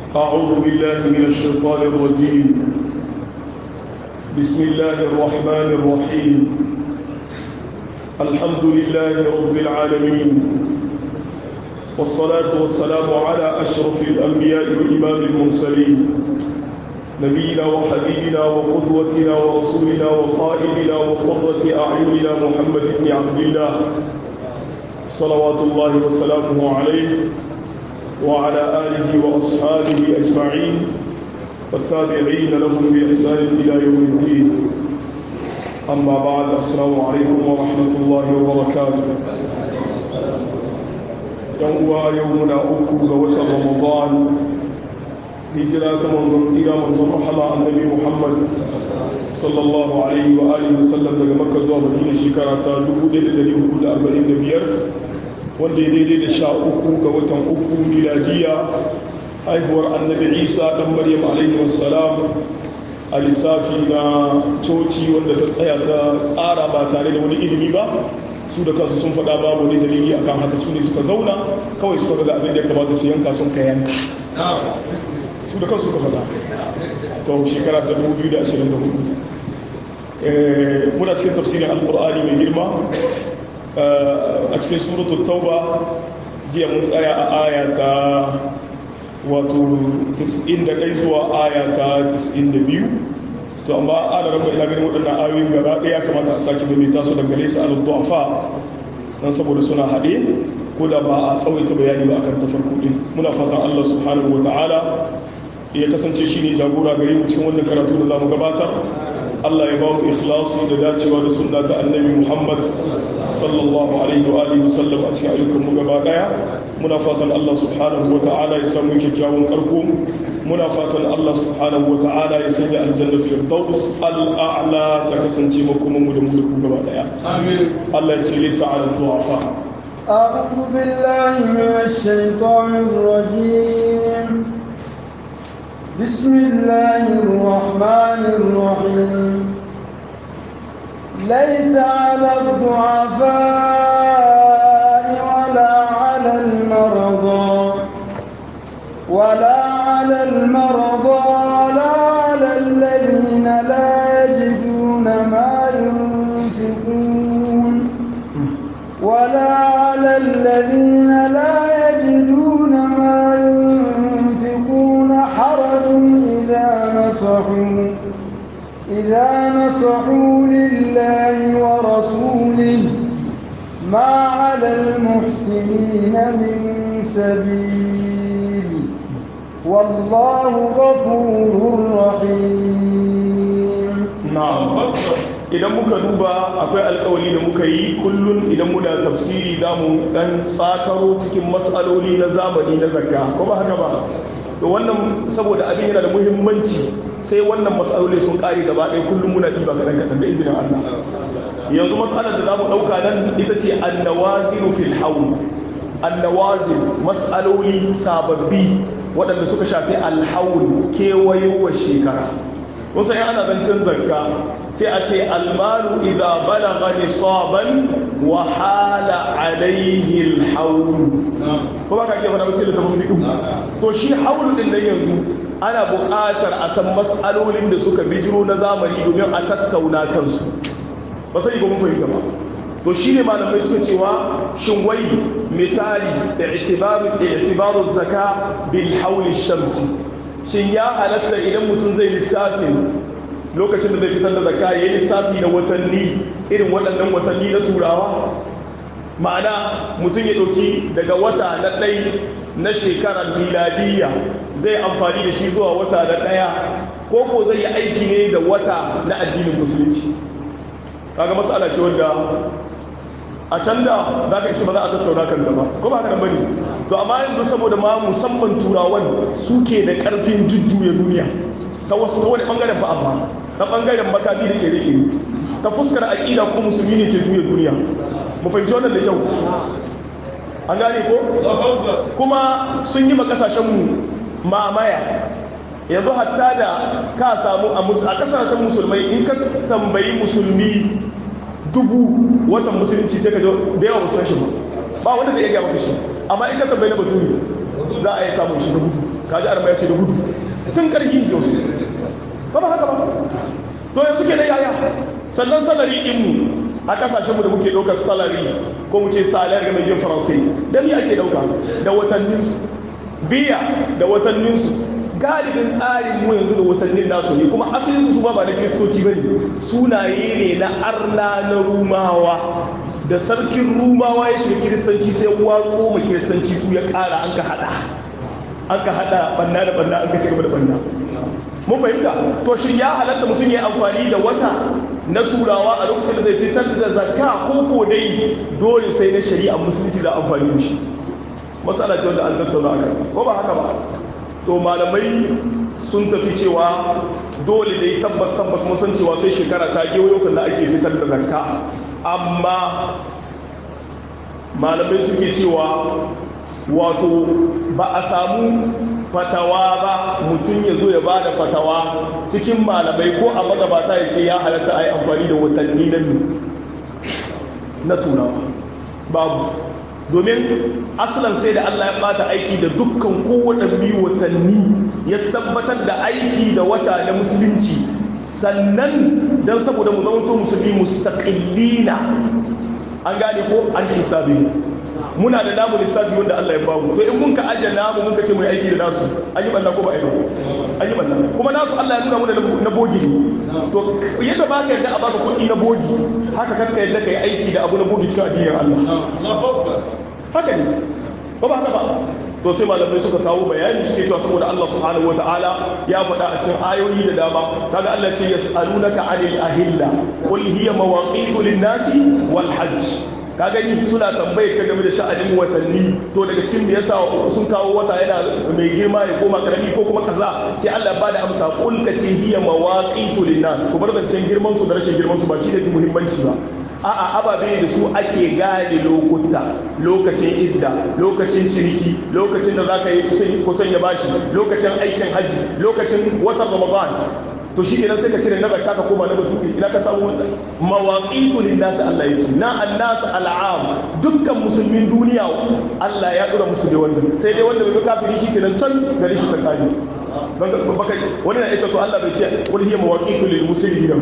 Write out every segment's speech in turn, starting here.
أعوذ بالله من الشيطان الرجيم بسم الله الرحمن الرحيم الحمد لله رب العالمين والصلاة والسلام على أشرف الأنبياء وإمام المرسلين نبينا وحبيبنا وقدوتنا ورسولنا وقائدنا وقرة أعيننا محمد بن عبد الله صلوات الله وسلامه عليه وعلى آله وأصحابه أجمعين والتابعين لهم بإحسان إلى يوم الدين أما بعد السلام عليكم ورحمة الله وبركاته يوم يومنا أكو وتر رمضان هجرة منزل سيرة منزل رحمة النبي محمد صلى الله عليه وآله وسلم daga Makka zuwa Madina shekara ta 1445 wanda ya daidai da sha uku ga watan uku miladiya haihuwar annabi isa ɗan maryam alaihi wassalam a lissafi na coci wanda ta tsaya ta tsara ba tare da wani ilimi ba su da kansu sun faɗa babu wani dalili akan haka su ne suka zauna kawai suka ga abin da ya kamata su yanka sun ka yanka su da kansu suka faɗa to shekara ta 2024 muna cikin tafsirin alkur'ani mai girma a cikin suratul tauba jiya mun tsaya a aya ta wato 91 zuwa aya ta 92 to amma ana rabu ina ganin waɗannan ayoyin gaba ɗaya kamata a sake maimaita su dangane su al du'afa dan saboda suna haɗe ko da ba a tsawaita bayani ba akan tafarko din muna fatan Allah subhanahu wataala ya kasance shine jagora gare mu cikin wannan karatu da zamu gabatar Allah ya ba mu ikhlasi da dacewa da sunna ta annabi Muhammad sallallahu alaihi wa alihi wasallam a cikin ayyukan mu gaba daya muna fatan Allah subhanahu wata'ala ya samu kyakkyawan karko muna fatan Allah subhanahu wata'ala ya sanya aljanna firdaus al'a'la ta kasance makoman mu da mu da ku gaba daya amin Allah ya ce laysa 'ala du'afa أعوذ بالله من الشيطان الرجيم بسم الله الرحمن الرحيم ليس على الضعفاء ولا على المرضى ولا على المرضى ولا على الذين لا يجدون ما ينفقون ولا على الذين لا يجدون ما ينفقون حرج إذا نصحوا إذا نصحوا لله ورسوله ما على المحسنين من سبيل والله غفور رحيم نعم idan muka duba akwai alkawali da muka yi kullum idan muna tafsiri za mu dan tsakaro cikin matsaloli na zamani na zakka ko ba haka ba to wannan saboda abin yana da muhimmanci sai wannan matsaloli sun kare gaba ɗaya kullum muna ɗiba kaɗan kaɗan da izinin Allah yanzu matsalar da za mu ɗauka nan ita ce annawaziru fil hawl annawazir matsaloli sababbi waɗanda suka shafi alhawl kewayowar shekara wasu yan ana zancen zakka sai a ce almalu idza balagha nisaban wa hala alaihi alhawl ko ba ka ke fara wuce da tabon fiqh to shi haulu din nan yanzu ana buƙatar a san mas'alolin da suka bijiro na zamani domin a tattauna kansu ba sai ba mun fahimta ba to shi ne malamai suka cewa shin wai misali i'tibaru i'tibaru zaka bil hawl shamsi shin ya halatta idan mutum zai lissafin lokacin da zai fitar da zakka ya yi lissafi da watanni irin waɗannan watanni na turawa ma'ana mutum ya ɗauki daga wata na ɗai na shekarar miladiyya zai amfani da shi zuwa wata na ɗaya ko ko zai yi aiki ne da wata na addinin musulunci kaga matsala ce wanda a can da za ka iske ba za a tattauna kan ba ko ba haka nan bane to amma yanzu saboda ma musamman turawan suke da karfin jujjuya duniya ta wasu ta wani bangaren fa amma ta bangaren makami da kere kere ta fuskar aqida ko musulmi ne ke juya duniya mu fahimci wannan da kyau an gane ko kuma sun yi ma kasashen mu mamaya yanzu hatta da ka samu a kasashen musulmai in ka tambayi musulmi dubu watan musulunci sai ka da yawa musan shi ba ba wanda zai iya gaya maka shi amma in ka tambayi na baturi za a yi samun shi da gudu kaji arma ya ce da gudu tun karhi ne wasu ba ba haka ba to yanzu ke da yaya sannan salari mu a kasashenmu da muke ɗaukar salari ko mu ce salar ga mai jin faransai da me ake ɗauka da watanninsu biya da watanninsu galibin tsarin mu yanzu da watannin nasu ne kuma asalinsu su ba ba na kiristoci ba ne sunaye ne na arna na rumawa da sarkin rumawa ya shiga kiristanci sai watso ma kiristanci su ya ƙara an ka haɗa an ka haɗa banna da banna an ka ci gaba da banna mun fahimta to shin ya halatta mutum ya amfani da wata na turawa a lokacin da zai fitar da zakka ko ko dai dole sai na shari'a musulunci da amfani da shi matsala ce wanda an tattauna akan ko ba haka ba to malamai sun tafi cewa dole dai tabbas tabbas mun san cewa sai shekara ta gewayo sannan ake fitar da zakka amma malamai suke cewa wato ba a samu fatawa ba mutum ya zo ya ba da fatawa cikin malamai ko a magabata ya ce ya halatta a yi amfani da watanni na na turawa babu domin asalan sai da Allah ya bata aiki da dukkan kowane biyu watanni ya tabbatar da aiki da wata na musulunci sannan don saboda mu zama musulmi mustaqillina an gane ko an hisabi muna da namu lissafi wanda Allah ya bamu to in mun ka ajiye namu mun ka ce mu aiki da nasu an yi banna ko ba a yi ba an yi banna kuma nasu Allah ya nuna muna na bogi ne to yadda ba ka yadda a baka kuɗi na bogi haka kanka yadda ka yi aiki da abu na bogi cikin addinin Allah haka ne ba ba haka ba to sai malamai suka kawo bayani suke cewa saboda Allah subhanahu wataala ya faɗa a cikin ayoyi da dama kaga Allah ce yas'alunaka 'anil ahilla qul hiya mawaqitu lin-nasi wal hajj ka gani suna tambaye ka game da sha'anin watanni to daga cikin da yasa sun kawo wata yana mai girma ya koma karami ko kuma kaza sai Allah ba da amsa qul ka ce hiya mawaqitu lin-nas ku bar zancen girman su da rashin girman su ba shi ne fi muhimmanci ba a'a ababe da su ake gane lokuta lokacin idda lokacin ciniki lokacin da zaka yi kusan ya bashi lokacin aikin haji lokacin watan ramadan to shi kenan sai ka cire na zakka ka koma na baturi ina ka samu wannan mawaqitu linnas Allah ya ce na annas al'am dukkan musulmin duniya Allah ya dora musu da wannan sai dai wanda bai kafiri shi kenan can gari shi ta kaji don baka wani na ya ce to Allah bai ce qul hiya mawaqitu lil muslimin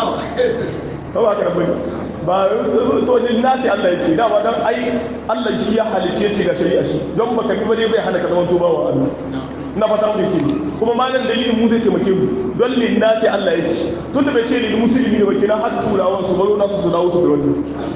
ba ba ka bane ba to lin nasi Allah ya ce dama dan ai Allah shi ya halice ce ga shari'a shi don baka bi ba dai bai hana ka zaman tuba wa Allah na fata mu ce kuma malam dalilin mu zai taimake mu don lin nasi Allah ya ce tunda bai ce lil muslimi ne ba kina har turawan su baro nasu su dawo su da wannan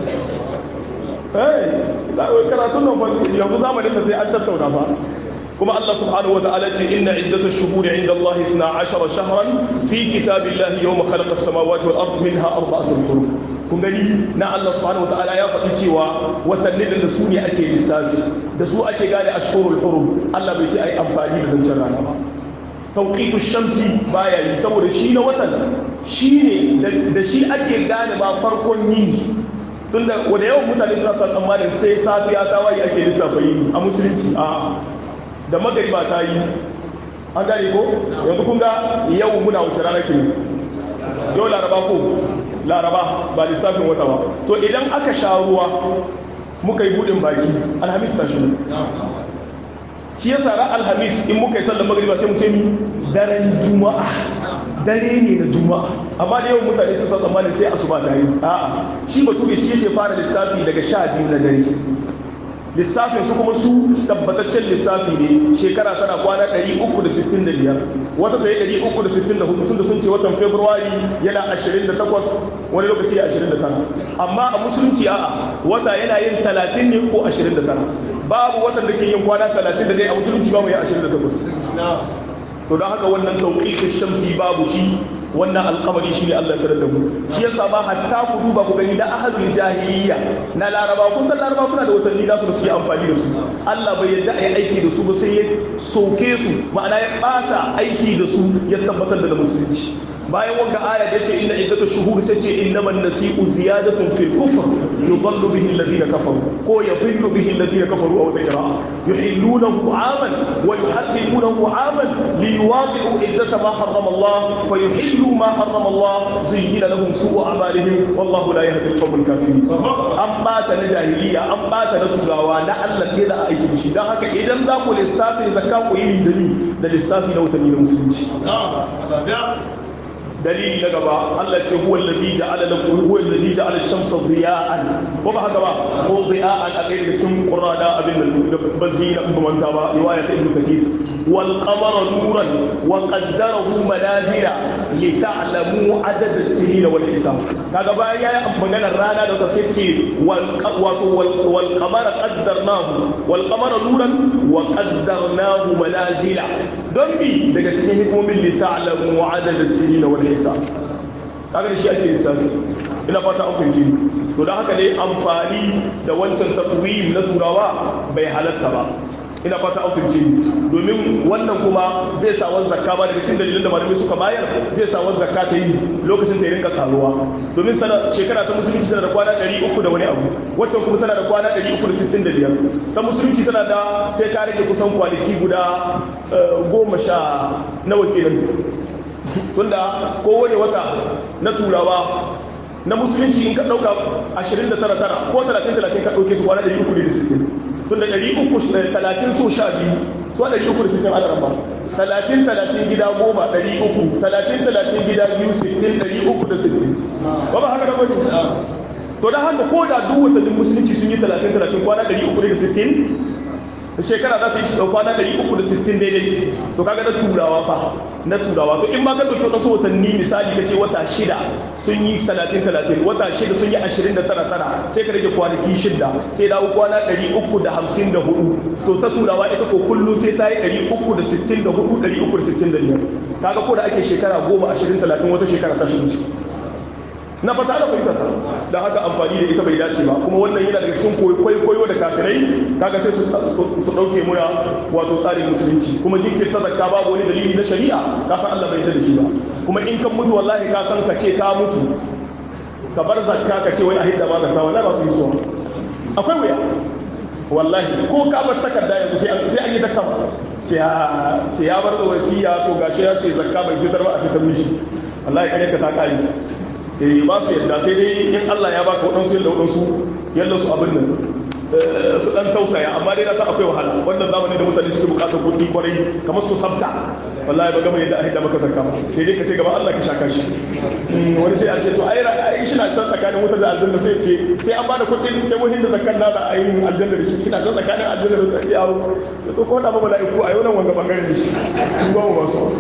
eh karatun nan fa yanzu zamanin da sai an tattauna fa kuma Allah subhanahu wataala ce inna iddata shuhuri inda Allah 12 shahran fi kitabillahi yawma khalaqa as-samawati wal ard minha arba'atun hurum kun gani na Allah subhanahu wataala ya faɗi cewa watannin da su ne ake lissafi da su ake gane ashhurul hurum Allah bai ce ai amfani da zancen rana ba tauqitu shamsi baya yi saboda shi na watan shine da shi ake gane ba farkon yini tunda wanda yawan mutane suna sa tsammanin sai safiya ta waye ake lissafa yini a musulunci a da magariba ta yi an gane ko yanzu kun ga yau muna wuce rana ke yau laraba ko laraba ba lissafin wata ba to idan aka sha ruwa muka yi budin baki alhamis ta shi shi ya sara alhamis in muka yi sallar magariba sai mu ce mi daren juma'a dare ne na juma'a amma da yawan mutane sun sa tsammani sai asuba ta yi a'a shi bature shi yake fara lissafi daga sha biyu na dare lissafin su kuma su tabbataccen lissafi ne shekara tana kwana 365 wata ta yi 364 sun da sun ce watan februari yana 28 wani lokaci ya 29 amma a musulunci a'a wata yana yin 30 ne ko 29 babu watan da ke yin kwana 30 da dai a musulunci ba mu yi 28 to don haka wannan tauƙiƙin shamsi babu shi wannan alkamari shi ne Allah sanar da mu shi yasa ma hatta ku duba ku gani da ahlul jahiliya na laraba kun san laraba suna da watanni nasu da suke amfani da su Allah bai yadda ayi aiki da su ba sai ya soke su ma'ana ya bata aiki da su ya tabbatar da musulunci bayan wanga aya da yace inna iddatu shuhur sai ce innaman nasi'u ziyadatun fil kufr yudallu bihi alladhina kafaru ko yadhillu bihi alladhina kafaru aw tajra yuhillunahu 'aman wa yuharrimuna yuharrimunahu aman liyuwaqi'u iddata ma harrama Allah fayuhillu ma harrama Allah zuyyina lahum su'u a'malihim wallahu la yahdi al-qawm al-kafirin an bata na jahiliya an bata na turawa na Allah ne da aiki shi dan haka idan za ku lissafin zakka ku yi da ni da lissafi na watanni na musulunci dalili na gaba Allah ce huwa alladhi ja'ala lakum huwa alladhi ja'ala ash-shamsa diya'an ko ba haka ba ko diya'an a ɗaya daga cikin qur'ana abin da bazina ba manta ba riwaya ta ibnu kathir wal qamara nuran wa qaddarahu manazila li ta'lamu adad as-sinina wal hisab kaga bayan yayi maganar rana da ta sai ce wal wato wal qamara qaddarnahu wal qamara nuran wa qaddarnahu manazila don bi daga cikin hikimomin li ta'lamu adad as-sinina wal hisab kaga da shi ake lissafi ina fata an fahimci to don haka dai amfani da wancan takwim na turawa bai halatta ba ina fata an fahimci domin wannan kuma zai sa wani zakka ba daga cikin dalilin da malamai suka bayar zai sa wani zakka ta yi lokacin ta yi rinka karuwa domin sana shekara ta musulunci tana da kwana 300 da wani abu waccan kuma tana da kwana 365 ta musulunci tana da sai ka rage kusan kwanaki guda goma sha nawa kenan tunda kowane wata na turawa na musulunci in ka ɗauka 29 ko 30-30 ka ɗauke su kwana 360 tunda 330 so sha biyu so 360 ana ramba 30-30 gida goma 300 30-30 gida biyu 60 360 ba ba haka da bane to da haka ko da duk watannin musulunci sun yi 30-30 kwana 360 shekara za ta yi shiga kwana 360 daidai to kaga na turawa fa na turawa to in ba ka dauki wasu watanni misali ka ce wata shida sun yi 30-30 wata shida sun yi 29 sai ka rage kwanaki shida sai dawo kwana 354 to ta turawa ita ko kullum sai ta yi 364 365 kaga ko da ake shekara 10 20 30 wata shekara ta shigo ciki na fata da fahimta ta da haka amfani da ita bai dace ba kuma wannan yana daga cikin kwaikwayo da kafirai kaga sai su dauke muna wato tsarin musulunci kuma jinkirta zakka babu wani dalili na shari'a ka san Allah bai yarda da shi ba kuma in kan mutu wallahi ka san ka ce ka mutu ka bar zakka ka ce wai a hidda ma zakka wallahi ba su yi suwa akwai wuya wallahi ko ka bar takarda yanzu sai an yi takka ce ya bar da wasiya to gashi ya ce zakka bai fitar ba a fitar mishi wallahi kare ka ta kare eh ba su yadda sai dai in Allah ya baka waɗansu yadda waɗansu yadda su abin nan su ɗan tausaya amma dai na san akwai wahala wannan zamani da mutane suke buƙatar kuɗi kwarai kamar su sabta wallahi ba gama yadda a hidda maka zakka ba sai dai ka ce gaba Allah ka shaka shi wani sai a ce to ai ai shi na can tsakanin wutar da aljanna sai ce sai an bada kuɗin sai mun hinda zakkan da a yi aljanna da shi kina can tsakanin aljanna da sai ce awo to ko da ba mala'iku a yau nan wanga bangaren da shi in ba mu ba su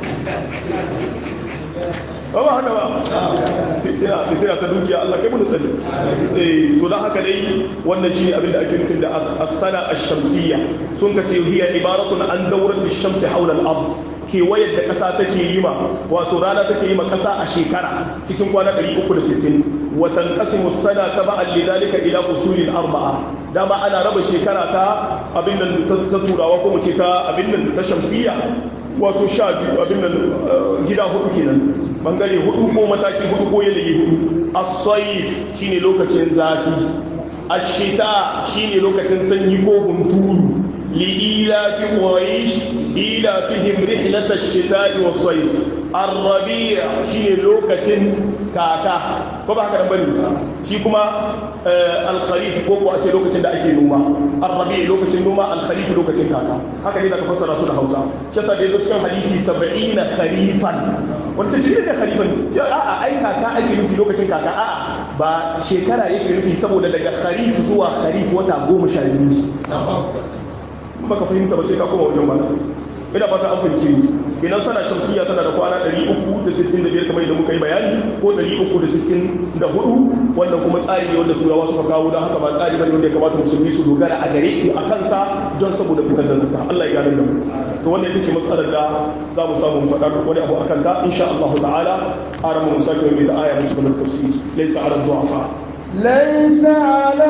ba ba haka ba fitina fitina ta dukiya Allah kai mun sani eh to dan haka dai wannan shine abin da ake nufin da as-sana ash-shamsiyya sun ka ce hiya ibaratun an dawratu ash-shamsi hawla al-ard ke wayar da kasa take yi ma wato rana take yi ma kasa a shekara cikin kwana 360 wa tanqasimu as-sana tab'an lidhalika ila fusulin arba'a dama ana raba shekara ta abin nan ta turawa ko mu ce ta abin nan ta shamsiyya wato sha biyu abin nan gida hudu kenan bangare hudu ko mataki hudu ko yanayi hudu as-sayf shine lokacin zafi ash-shita shine lokacin sanyi ko hunturu li ila fi quraish ila fihim rihlat ash-shita'i was-sayf ar-rabi' shine lokacin kaka ko ba haka nan bane shi kuma al-kharif ko ko a ce lokacin da ake noma ar-rabi' lokacin noma al-kharif lokacin kaka haka ne zaka fassara su da Hausa shi yasa da yazo cikin hadisi 70 kharifan wanda ce cikin da kharifan a'a ai kaka ake nufi lokacin kaka a'a ba shekara yake nufi saboda daga kharif zuwa kharif wata goma sha biyu baka fahimta ba sai ka koma wajen malamai ina fata an fahimci ni kenan sana shamsiya tana da kwana 365 kamar yadda muka yi bayani ko 364 wannan kuma tsari ne wanda turawa suka kawo don haka ba tsari bane wanda ya kamata musulmi su dogara a gare mu a kansa don saboda fitar da zakka Allah ya gane da mu to wannan ita ce matsalar da za mu samu mu faɗa wani abu akan ta insha Allah ta'ala ara mu sake mai ta aya mu cikin tafsiri laysa ala du'afa ليس على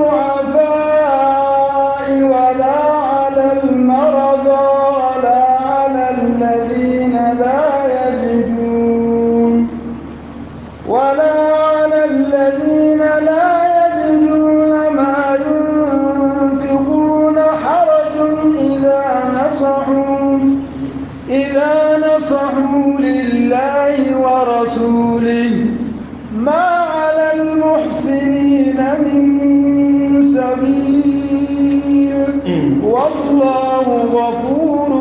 الضعفاء ولا على المرضى ولا على الذين لا يجدون ولا على الذين لا يجدون ما ينفقون حرج إذا نصحوا غفور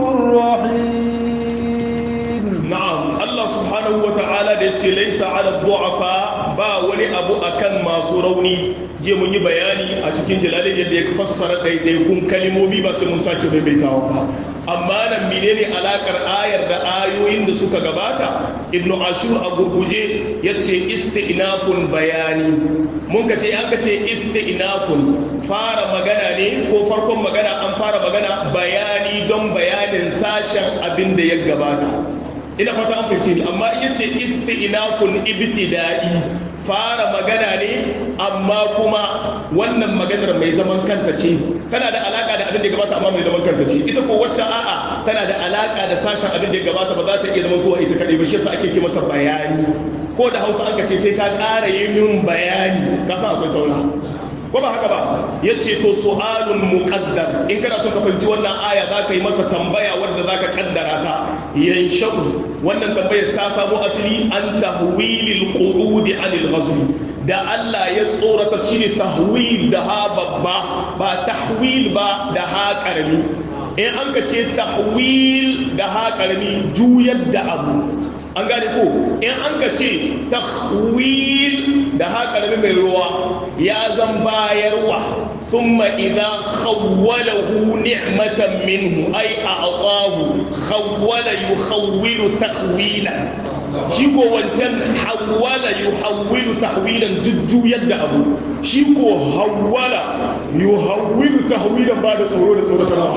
رحيم na'am Allah subhanahu wa ta'ala da yace laisa 'ala du'afa ba wani abu akan masu rauni je mun yi bayani a cikin jalalin yadda ya fassara ɗaiɗaikun kalimomi ba sai mun sake maimaitawa ba amma nan menene alakar ayar da ayoyin da suka gabata ibnu ashur a gurguje yace isti'nafun bayani mun ka ce an ka ce isti'nafun fara magana ne ko farkon magana an fara magana bayani don bayanin sashen abin da ya gabata ina fata an fahimce ni amma in yace isti'nafun ibtida'i fara magana ne amma kuma wannan maganar mai zaman kanta ce tana da alaka da abin da ya gabata amma mai zaman kanta ce ita ko wacce a'a tana da alaka da sashen abin da ya gabata ba za ta iya zama tuwa ita kadai ba shi yasa ake ce mata bayani ko da Hausa an ka ce sai ka ƙara yi min bayani ka san akwai saura ko ba haka ba ya ce to su'alun muqaddar in kana son ka fahimci wannan aya za ka yi mata tambaya wanda za ka kaddara ta yanshau wannan tambayar ta samo asali an tahwilil qududi anil ghazwi da Allah ya tsorata shine tahwil da ha babba ba tahwil ba da ha karami in an ka ce tahwil da ha karami juyar da abu an gane ko in an ka ce tahwil da ha karami mai ruwa ya zan bayarwa ثم إذا خوله نعمة منه أي أعطاه خول يخول تخويلا شيكو وانتن حول يحول تحويلا ججو يد أبو شيكو هول يحول تحويلا بعد صورة صورة الله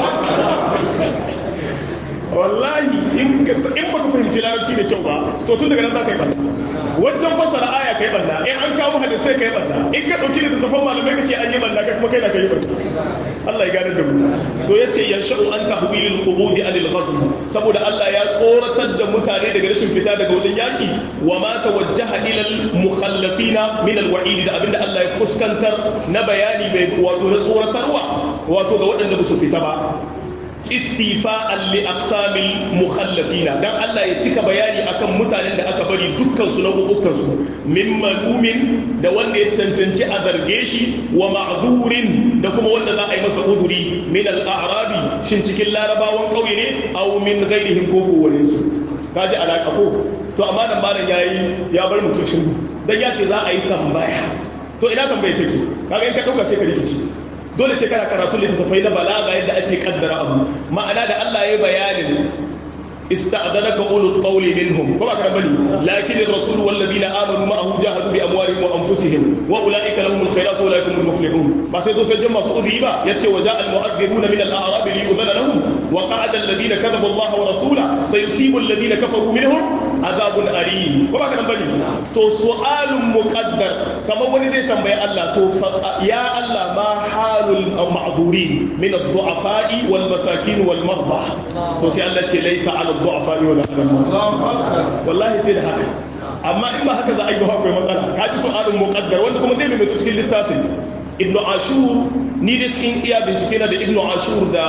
wallahi in baka fahimci larabci da kyau ba to tun daga nan za ka yi balla wajen fassara aya ka yi balla in an kawo hadisai ka yi balla in ka ɗauki littattafan malamai ka ce an yi balla kai kuma kai na ka yi balla Allah ya gane da mu to ya ce yansha'u an tahwilil qubudi anil ghazl saboda Allah ya tsoratar da mutane daga rashin fita daga wajen yaki wa ma tawajjaha ila al mukhallafina min al wa'id da abinda Allah ya fuskantar na bayani mai wato na tsoratarwa wato ga waɗanda ba su fita ba istifa'an li aqsamil mukhallafina dan Allah ya cika bayani akan mutanen da aka bari dukkan su na hukukan su min malumin da wanda ya cancanci a zarge shi wa ma'zurin da kuma wanda za a yi masa uzuri min al-a'rabi shin cikin larabawan kauye ne aw min ghairihim ko ko wani su kaji alaka ko to amma nan malam yayi ya bar mutum shingu dan ya ce za a yi tambaya to ina tambaya take kaga in ka dauka sai ka rikici dole sai kana karatu littattafai na balaga yadda ake kaddara abu ma'ana da Allah ya bayanin استأذنك أولو الطول منهم وما كان بني لكن الرسول والذين آمنوا معه جاهدوا بأموالهم وأنفسهم وأولئك لهم الخيرات وأولئك هم المفلحون ما سيدو سجم سعودي با يتي وجاء المؤذنون من الأعراب ليؤذن لهم وقعد الذين كذبوا الله ورسوله سيصيب الذين كفروا منهم عذاب أليم وما كان بني تو سؤال مقدر كما ولي زي تنبيه الله تو يا الله ما حال المعذورين من الضعفاء والمساكين والمرضى تو سي الله ليس على الضعفاء ولا على المرضى والله sai da haka amma in ba haka za a yi ba akwai matsala ka ji su'alun muqaddar wanda kuma zai mai cikin littafin ibn ashur ni da cikin iya bincike na da ibn ashur da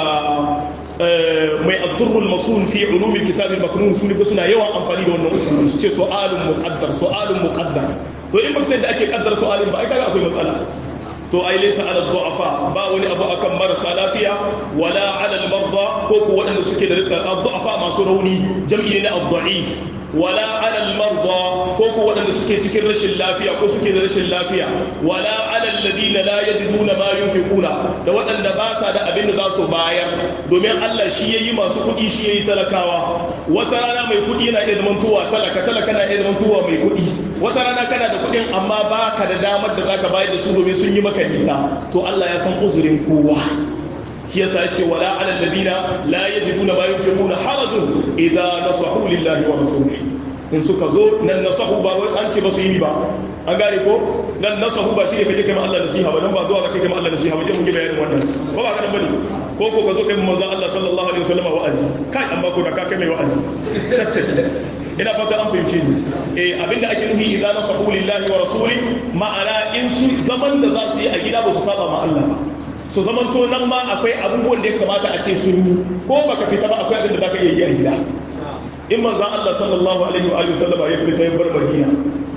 mai addurrul masun fi ulumil kitab al-maknun su ne suna yawan amfani da wannan usul su ce su'alun muqaddar su'alun muqaddar to in ba sai da ake kaddara su'alin ba ai kaga akwai matsala to ai laysa ala du'afa ba wani abu akan marasa lafiya wala ala al-marda ko ko waɗanda suke da du'afa masu rauni jam'i ne na ad-da'if wala ala al-marda ko ko waɗanda suke cikin rashin lafiya ko suke da rashin lafiya wala ala alladhina la yajiduna ma yunfiquna da waɗanda ba sa da abin da za su bayar domin Allah shi yayi masu kuɗi shi yayi talakawa wata rana mai kuɗi yana iya zamantowa talaka talaka na iya zamantowa mai kuɗi wata rana kana da kuɗin amma ba ka da damar da zaka bayar da su domin sun yi maka nisa to Allah ya san uzurin kowa shi yasa yace wala ala alladhina la yajiduna ma yunfiquna harajun idza nasahu lillahi wa rasulihi in suka zo nan nasahu ba wai an ce ba su yi ba an gane ko nan nasahu ba shine kaje kai ma Allah nasiha ba dan ba zuwa ka kai ma Allah nasiha ba je mun yi bayanin wannan ko ba ka nan bane ko ko ka zo kai manzo Allah sallallahu alaihi wasallam wa'azi kai amma ko da ka kai mai wa'azi caccake ina fata an fahimce ni eh abinda ake nufi idza nasahu lillahi wa rasuli ma'ana in su zaman da za su yi a gida ba su saba ma Allah ba su zaman to nan ma akwai abubuwan da ya kamata a ce sun yi ko baka fita ba akwai abin da zaka iya yi a gida in manzo Allah sallallahu alaihi wa alihi sallama ya fita ya bar Madina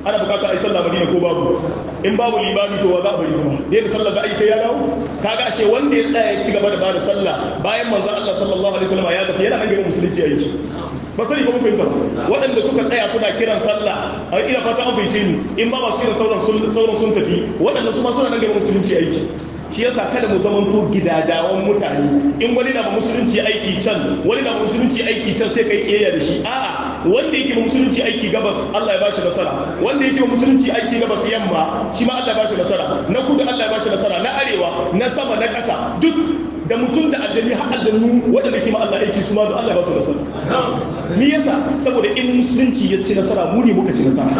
ana bukatar ai sallah madina ko babu in babu limami to wa za a bari kuma da yadda sallah da ai sai ya dawo kaga ashe wanda ya tsaya ya ci gaba da bada sallah bayan manzo Allah sallallahu alaihi wasallam ya tafi yana nan gaba musulunci aiki ba sani ba mun fahimta waɗanda suka tsaya suna kiran sallah a ina fata an fahimce ni in ba masu kiran sauran sun sauran sun tafi waɗanda su ma suna nan gaba musulunci aiki shi yasa kada mu zamanto gidadawan mutane in wani na ba musulunci aiki can wani na ba musulunci aiki can sai kai kiyayya da shi a'a wanda yake ba musulunci aiki gabas Allah ya bashi nasara wanda yake ba musulunci aiki gabas yamma shi ma Allah ya bashi nasara na kudu Allah ya bashi nasara na arewa na sama na ƙasa duk da mutum da aljani har aljannu waɗanda ke ma Allah aiki su ma da Allah ya ba su nasara me yasa saboda in musulunci ya ci nasara mu ne muka ci nasara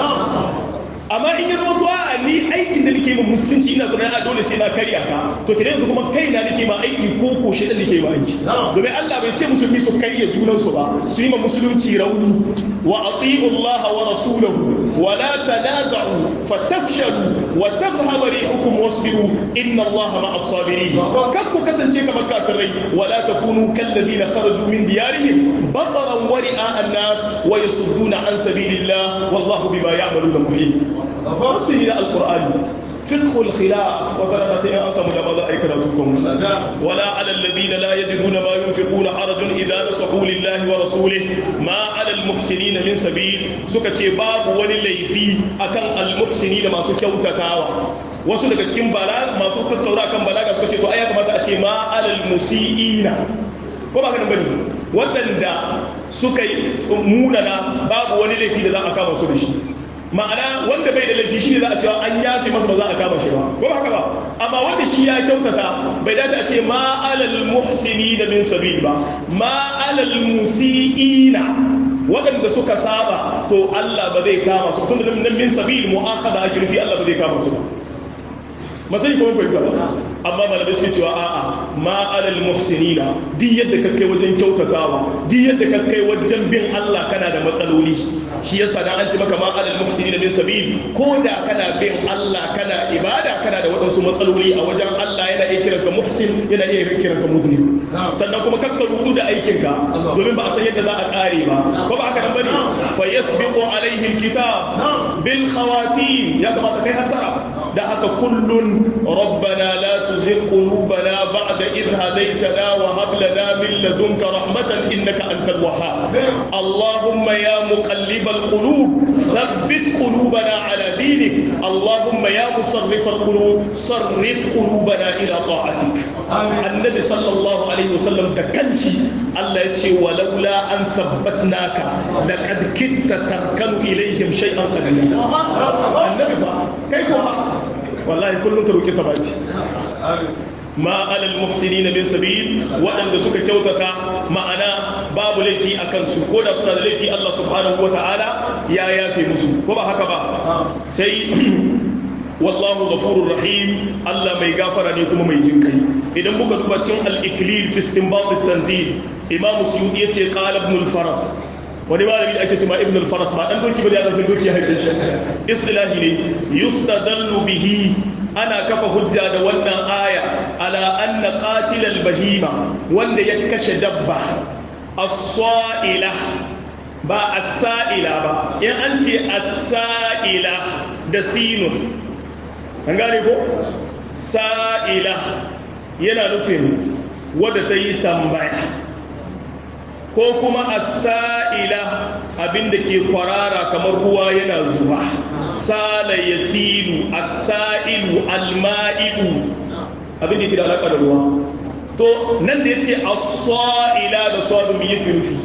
amma in ya zama to a ni aikin da nake ma musulunci ina zaune a dole sai na karya ka to kire yanzu kuma kaina nake ma aiki ko ko shedan nake ma aiki domin Allah bai ce musulmi su karya junan su ba su yi ma musulunci rauni wa ati'u Allah wa rasulahu wa la tanaza'u fatafshalu wa tadhhabu rihukum wasbiru inna Allah ma'as sabirin kan ku kasance kamar kafirai wa la takunu kal ladina kharaju min diyarihim bataran wa ri'a an-nas wa yasudduna an sabilillah wallahu bima ya'maluna muhit fasiri na alkur'ani فقه الخلاف وترى سيئا أصم لما أي كراتكم ولا على الذين لا يجدون ما ينفقون حرج إذا نصحوا لله ورسوله ما على المحسنين من سبيل سكتي باب وللي في أكن المحسنين ما سكوتا تاوى wasu daga cikin bala masu tattaura kan balaga suka ce to ai ya kamata a ce ma alal musiina ko ba ka bane waɗanda suka yi munana babu wani laifi da za a kama su da shi ma'ana wanda bai da laifi shine za a cewa an yafe masa ba za a kama shi ba ko ba haka ba amma wanda shi ya kyautata bai dace a ce ma alal muhsini da min sabil ba ma alal musiina waɗanda suka saba to Allah ba zai kama su tun da nan min sabil mu'akhadha ake nufi Allah ba zai kama su ba masani kuma fahimta ba amma malamai suke cewa a'a ma alal muhsinina duk yadda ka kai wajen kyautatawa duk yadda ka kai wajen bin Allah kana da matsaloli shi yasa dan an ce maka ma alal muhsinina min sabil ko da kana bin Allah kana ibada kana da waɗansu matsaloli a wajen Allah yana iya kiranka muhsin yana iya kiranka muzni sannan kuma kakka rudu da aikinka domin ba a san yadda za a kare ba ko ba haka nan bane fa yasbiqu alaihi alkitab bil khawatim ya kamata kai hatara da haka kullun rabbana la tuzigh qulubana ba'da idh hadaytana wa hab lana min ladunka rahmatan innaka antal wahhab allahumma ya muqallibal qulub thabbit qulubana ala dinik allahumma ya musarrif alqulub sarrif qulubana ila ta'atik annabi sallallahu alaihi wasallam da kanshi Allah ya ce walaula an thabbatnaka laqad kitta tarkanu ilaihim shay'an qalila annabi ba kai ko wallahi kullum ka roki sabati ma alal muhsinina min sabil waɗanda suka kyautata ma'ana babu laifi a kansu ko da suna da laifi Allah subhanahu wa ta'ala ya yafe musu ko ba haka ba sai wallahu ghafurur rahim Allah mai gafara ne kuma mai jin kai idan muka duba cikin al-iklil fi istinbat at-tanzil imam suyuti yace qala ibn al-faras wani malami da ake cewa ibn al-faras ba dan doki bane ya dan doki ya haife shi istilahi ne yustadallu bihi ana kafa hujja da wannan aya ala anna qatil al-bahima wanda ya kashe dabba as-sa'ila ba as-sa'ila ba in an ce as-sa'ila da sinun an gane ko sa'ila yana nufin wadda ta yi tambaya ko kuma as-sa'ila abinda ke kwarara kamar ruwa yana zuba sala yasilu as-sa'ilu al-ma'idu abinda ke da alaka da ruwa to nan da yace as-sa'ila da sadu me yake nufi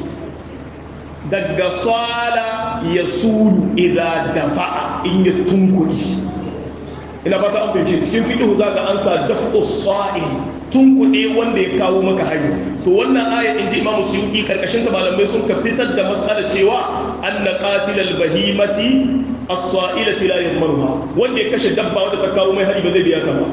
daga sala yasulu idza dafa'a in ya tunkuri ina fata an fahimci cikin fiqhu zaka ansa daf'u sa'il tunkuɗe wanda ya kawo maka hari to wannan aya in ji imamu suyuki karkashin ta malamai sun ka fitar da mas'ala cewa anna qatilal bahimati as-sa'ilati la yadmanuha wanda ya kashe dabba wanda ta kawo mai hari ba zai biya ta ba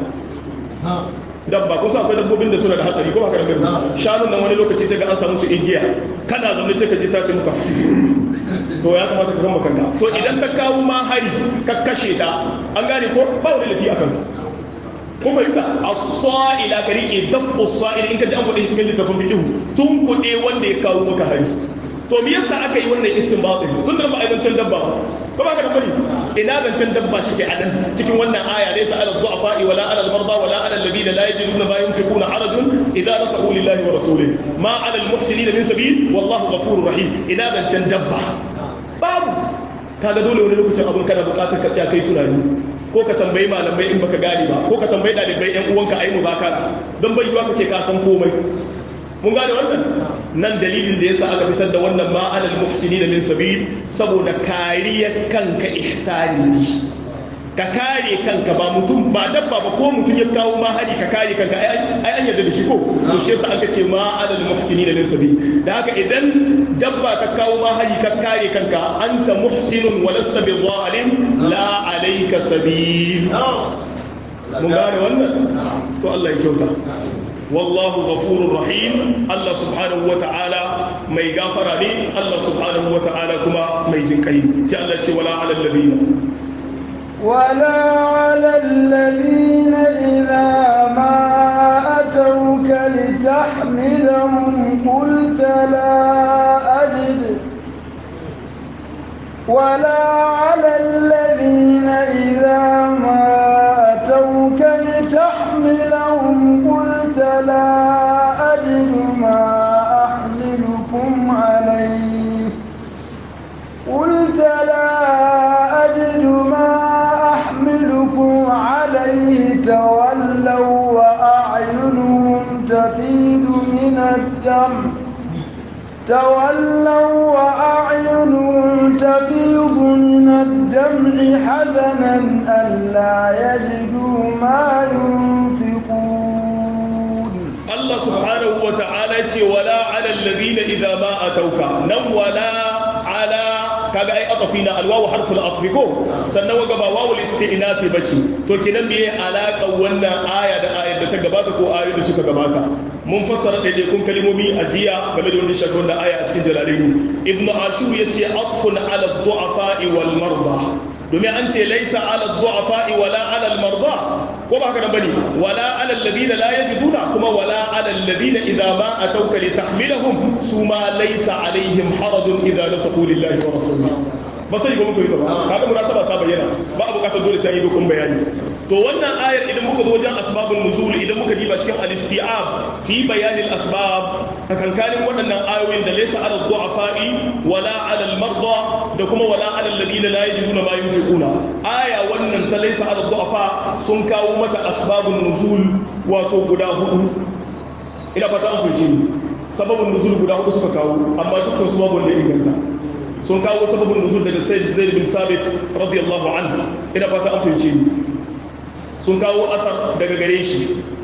dabba kusa akwai dabbobin da suna da hatsari ko haka da shanun nan wani lokaci sai ga an samu su igiya kana zaune sai ka ji ta ce muka to ya kamata ka gama kanka to idan ta kawo ma hari ka kashe ta an gane ko ba wani lafi akan ka ko fahimta as-sa'ila ka rike dafu as-sa'il in ka ji an faɗi cikin littafin fiqh tun kuɗe wanda ya kawo maka hari to me yasa aka yi wannan istinbatin tun da ba a zancen dabba ba ko ba ka da bane ina zancen dabba shi ke a nan cikin wannan aya laysa ala du'afa wala ala al-marda wala ala alladhina la yajiduna ma yunfiquna harajun idza nasahu lillahi wa rasulihi ma ala al-muhsinina min sabil wallahu ghafurur rahim ina zancen dabba babu kaga dole wani lokacin abun kana bukatar ka tsaya kai tunani ko ka tambayi malamai in baka gane ba ko ka tambayi dalibai yan uwanka ayi muzakara don bai yiwa ka ce ka san komai mun gane wannan nan dalilin da yasa aka fitar da wannan ma alal muhsinin min sabil saboda kariyar kanka ihsani ne ka kare kanka ba mutum ba dabba ba ko mutum ya kawo ma hari ka kare kanka ai an yarda da shi ko to shi yasa aka ce ma alal muhsinin min sabil da haka idan dabba ka kawo ma hari ka kare kanka anta muhsinun wa lasta bi zalim la alayka sabil mun gane wannan to Allah ya kyauta wallahu ghafurur rahim Allah subhanahu wata'ala mai gafara ne Allah subhanahu wata'ala kuma mai jinkai ne sai Allah ce wala alal ladina ولا على الذين إذا ما أتوك لتحملهم قلت لا أجد ولا على الذين إذا ما أتوك لتحملهم قلت لا أجد ما أحملكم عليه قلت لا أجد ما أحملكم عليه تولوا وأعينهم تفيد من الدم تولوا وأعينهم تفيض من الدمع حزنا ألا يجدوا ما ينفقون الله سبحانه وتعالى ولا على الذين إذا ما أتوك نم ولا على kaga ai atafina alwawu harful atfi ko sannan waga ba wawul isti'nafi bace to kinan me alaka wannan aya da ayar da ta gabata ko ayoyin da suka gabata mun fassara da kun kalmomi a jiya game da wannan shafi wannan aya a cikin jalalaini ibnu ashur yace atfun ala du'afa wal marda domin an ce laisa ala du'afa wala ala al marda ko ba haka nan bane wala ala alladhina la yajiduna kuma wala ala alladhina idza ma atawka litahmilahum suma laysa alaihim harajun idza nasahu lillahi wa rasulihi ba sai ga mutu ita ba kaga munasaba ta bayyana ba a bukatar dole sai yi dokun bayani to wannan ayar idan muka zo wajen asbabun nuzul idan muka diba cikin al-isti'ab fi bayan al-asbab sakankanin waɗannan ayoyin da laysa ala du'afa'i wala ala al-marda da kuma wala ala alladhina la yajiduna ma yunfiquna aya wannan ta laysa ala du'afa sun kawo mata asbabun nuzul wato guda hudu ina fata an fice ni sababun nuzul guda hudu suka kawo amma dukkan su babu wanda ya inganta sun kawo sababin nuzul daga sayyid zaid bin sabit radiyallahu anhu ina fata an fahimce ni sun kawo asar daga gare shi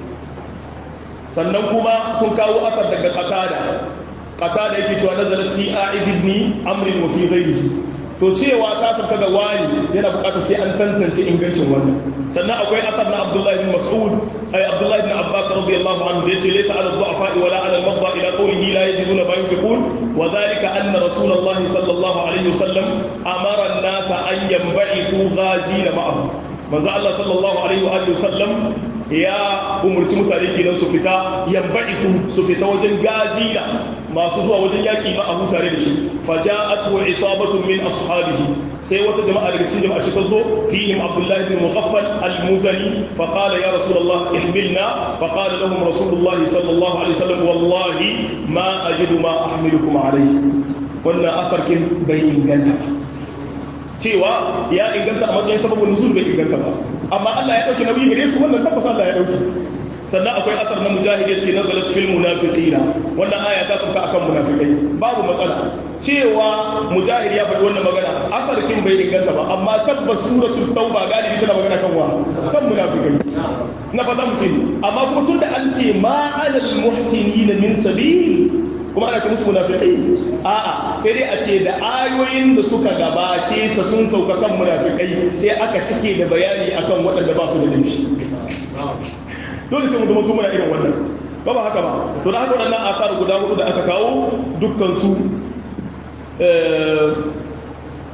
sannan kuma sun kawo asar daga qatada qatada yake cewa nazalat fi a'id ibn amr wa fi ghayrihi to cewa ta sabta ga wani yana bukatar sai an tantance ingancin wannan sannan akwai asar na abdullahi bin mas'ud ay abdullahi bin abbas radiyallahu anhu da yace laysa ala du'afa wala ala al-madda ila qawlihi la yajiduna ma yunfiqun wa dhalika anna rasulullah sallallahu alayhi wasallam amara an-nasa an yanba'ithu ghazina ma'ahu manzo Allah sallallahu alaihi wa alihi wasallam ya umurci mutane kenan su fita yanba'ithu su fita wajen gazina masu zuwa wajen yaki ma a hutare da shi faja'atu isabatun min ashabihi sai wata jama'a daga cikin jama'a shi ta zo fihim abdullahi bin mughaffal al-muzani fa qala ya rasulullah ihmilna fa qala lahum rasulullah sallallahu alaihi wasallam wallahi ma ajidu ma ahmilukum alayhi wannan afarkin bai inganta cewa ya inganta a matsayin sababin nuzul bai inganta ba amma Allah ya dauki nauyi gare su wannan tabbas Allah ya dauki sannan akwai asar na mujahid yace nazalat fil munafiqina wannan aya ta sauka akan munafikai babu matsala cewa mujahid ya faɗi wannan magana afarkin bai inganta ba amma tabbas suratul tauba galibi tana magana kan wa kan munafikai na fata mu ce amma kuma tunda an ce ma alal muhsinina min sabil kuma ana ce musu munafiqai a'a sai dai a ce da ayoyin da suka gabace ta sun sauka kan munafiqai sai aka cike da bayani akan waɗanda ba su da laifi dole sai mu zama tumuna irin wannan ba ba haka ba to da haka waɗannan asar guda hudu da aka kawo dukkan su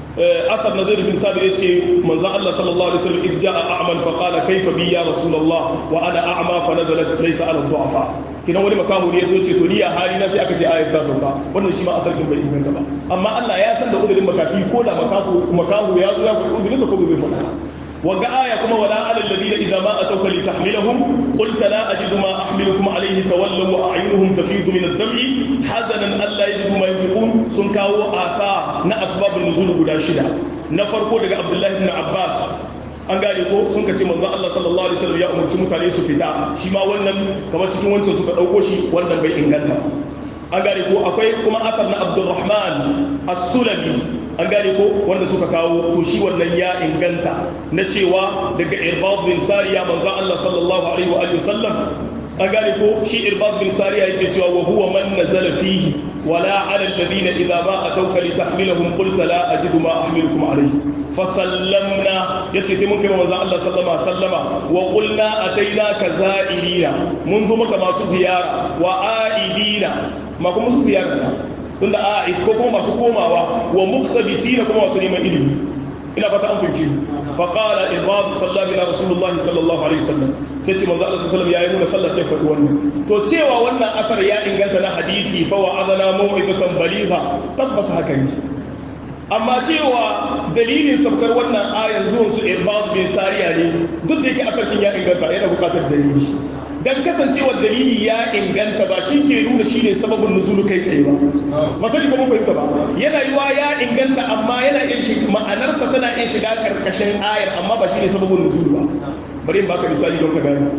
أثر نذير بن ثابت يتي من الله صلى الله عليه وسلم إذ جاء أعمى فقال كيف بي يا رسول الله وأنا أعمى فنزلت ليس على الضعفاء kina wani makahu ne ya ce to ni a hali na sai aka ce ayat ta sauka wannan shi ma asarkin bai inganta ba amma Allah ya san da uzurin makafi ko da makafu makahu ya zo ya faɗi uzurinsa ko bai faɗa وقع آية كما ولا على الذين إذا ما أتوك لتحملهم قلت لا أجد ما أحملكم عليه تولوا وأعينهم تفيض من الدمع حزنا ألا يجدوا ما ينفقون سنكاو آثار نا أسباب النزول قد شدة نفرقو لك عبد الله بن عباس an gane ko sun ka ce manzo Allah sallallahu alaihi wasallam ya umarci mutane su fita shi ma wannan kamar cikin wancan suka dauko shi wannan bai inganta an gane ko akwai kuma asar na Abdulrahman as-Sulami an gane ko wanda suka kawo to shi wannan ya inganta na cewa daga irbad bin sariya manzon Allah sallallahu alaihi wa alihi wasallam an gane ko shi irbad bin sariya yake cewa wa huwa man nazala fihi wala ala alladhina idha ma atawka litahmilahum qulta la ajidu ma ahmilukum alayhi fasallamna yace sai mun kai manzon Allah sallallahu alaihi wasallama wa qulna atainaka za'irina mun zo maka masu ziyara wa aidina ma kuma su ziyarta tunda a ko kuma masu komawa wa muktabisina kuma masu neman ilimi ina fata an fahimci fa qala ibad sallallahu alaihi rasulullah sallallahu alaihi wasallam sai ce manzo Allah sallallahu alaihi wasallam yayi nuna sallah sai faɗi wannan to cewa wannan asar ya inganta na hadisi fa wa'adana mau'izatan baligha tabbas haka ne amma cewa dalilin sabkar wannan ayar zuwan su ibad bin sariya ne duk da yake asarkin ya inganta yana buƙatar dalili dan kasancewar dalili ya inganta ba shi ke nuna shi ne sababin nuzulu kai tsaye ba masali ba mun fahimta ba yana yiwa ya inganta amma yana iya shiga ma'anarsa tana iya shiga karkashin ayar amma ba shi ne sababin nuzulu ba bari in baka misali don ka gane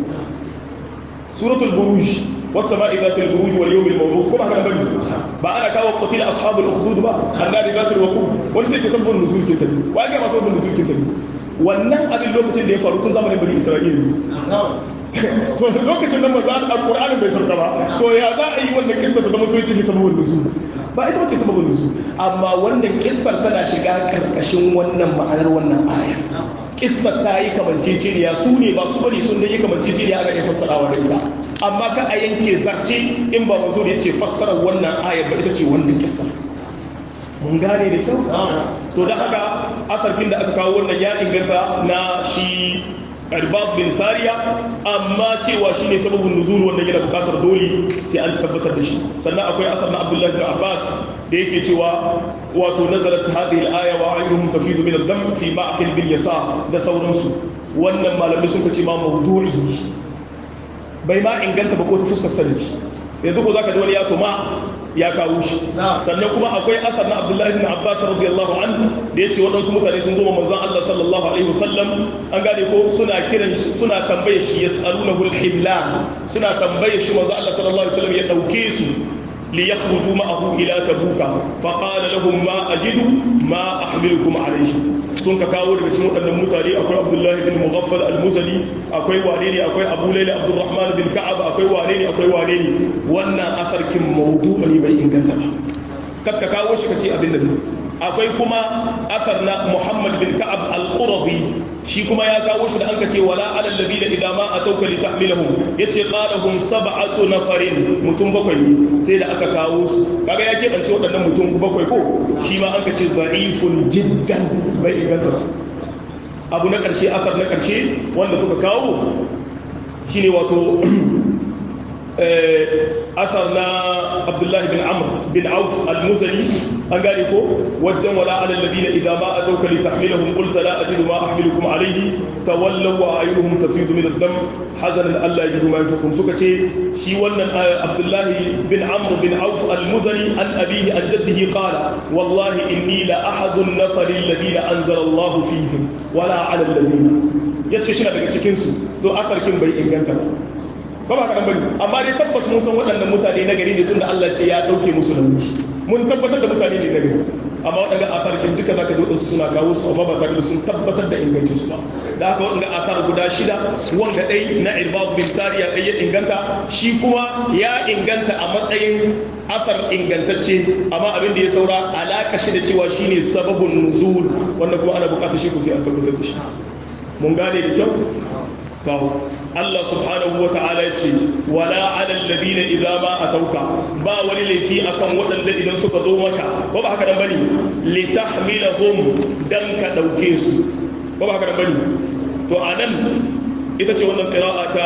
suratul buruj والسماء ذات البروج واليوم الموعود كما كان بني ba ana kawo qutila ashabul ukhdud ba annabi zatul waqud wani sai ce sababin nuzul ke tabi wa ga sababin nuzul ke tabi wannan abin lokacin da ya faru tun zamanin bani isra'ila to lokacin nan maza alƙur'anin bai sauka ba to ya za a yi wannan kissa ta zama to ce sababin nuzul ba ita bace sababin nuzul amma wannan kissar tana shiga karkashin wannan ma'anar wannan aya kissar ta yi kamanceceniya su ne ba su bari sun yi kamanceceniya ana iya fassarawa da ita amma ka a yanke zarce in ba manzo da yace fassarar wannan ayar ba ita ce wannan kissar mun gane da kyau to da haka asarkin da aka kawo wannan ya inganta na shi Arbab bin Sariya amma cewa shi ne sababin nuzul wanda yana bukatar dole sai an tabbatar da shi sannan akwai asar na Abdullahi bin Abbas da yake cewa wato nazarat hadhihi al-aya wa ayyuhum tafidu min ad-dam fi ma'qil bil yasa da sauransu wannan malamai sun ce ma mawdu'i bai ma inganta ba ko ta fuskar sanadi yanzu ko zaka ji wani ya tuma ya kawo shi sannan kuma akwai asar na abdullahi bin abbas radiyallahu anhu da yace waɗansu mutane sun zo manzon Allah sallallahu alaihi wasallam an gane ko suna kiran shi suna tambaye shi yas'alunahu al-himlan suna tambaye shi manzon Allah sallallahu alaihi wasallam ya dauke su ليخرجوا معه إلى تبوك فقال لهم ما أجد ما أحملكم عليه sun ka kawo daga cikin waɗannan mutane akwai abdullahi bin mughaffal al-muzali akwai wane ne akwai abu laila abdurrahman bin ka'ab akwai wane ne akwai wane ne wannan asarkin maudu ne bai inganta ba kakka kawo shi kace abin nan akwai kuma asar na muhammad bin ka'ab al-qurazi shi kuma ya kawo shi da an kace wala alal ladina idza ma atauka li tahmilahum yace qalahum sab'atu nafarin mutum bakwai ne sai da aka kawo su kaga ya kebance waɗannan mutum bakwai ko shi ma an kace da'ifun jiddan bai inganta ba abu na ƙarshe asar na ƙarshe wanda suka kawo shine wato asar na abdullahi bin amr bin auf al-muzali an gane ko wajen wala ala alladhina idza ma atawka li tahmilahum qulta la ajidu ma ahmilukum alayhi tawallaw wa ayunuhum tafidu min ad-dam hazanan alla yajidu ma yunfiqun suka ce shi wannan abdullahi bin amr bin auf al-muzali an abihi an jaddihi qala wallahi inni la ahadu an-nafar alladhina anzala Allah fihim wala ala alladhina yace shi daga cikin su to asarkin bai inganta ba ba ba kaɗan bane amma dai tabbas mun san waɗannan mutane na gari ne tunda Allah ce ya ɗauke musu nauyi mun tabbatar da mutane ne na gari amma waɗanda asarkin duka zaka ji waɗansu suna kawo su amma ba tare da sun tabbatar da ingancin su ba da haka waɗanda asar guda shida wanga ɗai na irbad bin sariya kai ya inganta shi kuma ya inganta a matsayin asar ingantacce amma abin da ya saura alaka shi da cewa shine sababun nuzul wanda kuma ana buƙatar shi ku sai an tabbatar da shi mun gane da kyau to Allah subhanahu wa ta'ala ya ce wala ala alladhina idza ma atauka ba wani laifi akan waɗanda idan suka zo maka ko ba haka nan bane li tahmilahum dan ka dauke su ko ba haka nan bane to anan ita ce wannan qira'a ta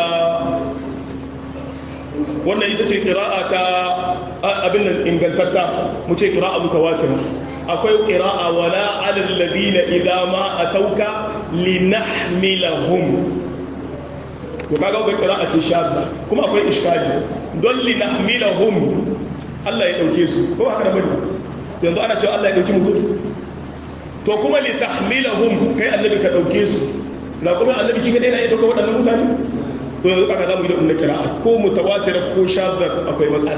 wannan ita ce qira'a ta abin nan ingantatta mu ce qira'a mutawatir akwai qira'a wala ala alladhina idza ma atauka linahmilahum to kaga ga qira'a ce shadda kuma akwai iskali don li nahmilahum Allah ya dauke su ko haka da bane to yanzu ana cewa Allah ya dauki mutum to kuma li tahmilahum kai annabi ka dauke su na kuma annabi shi kadai na iya dauka waɗannan mutane to yanzu kaga zamu yi da umma qira'a ko mutawatir ko shadda akwai matsala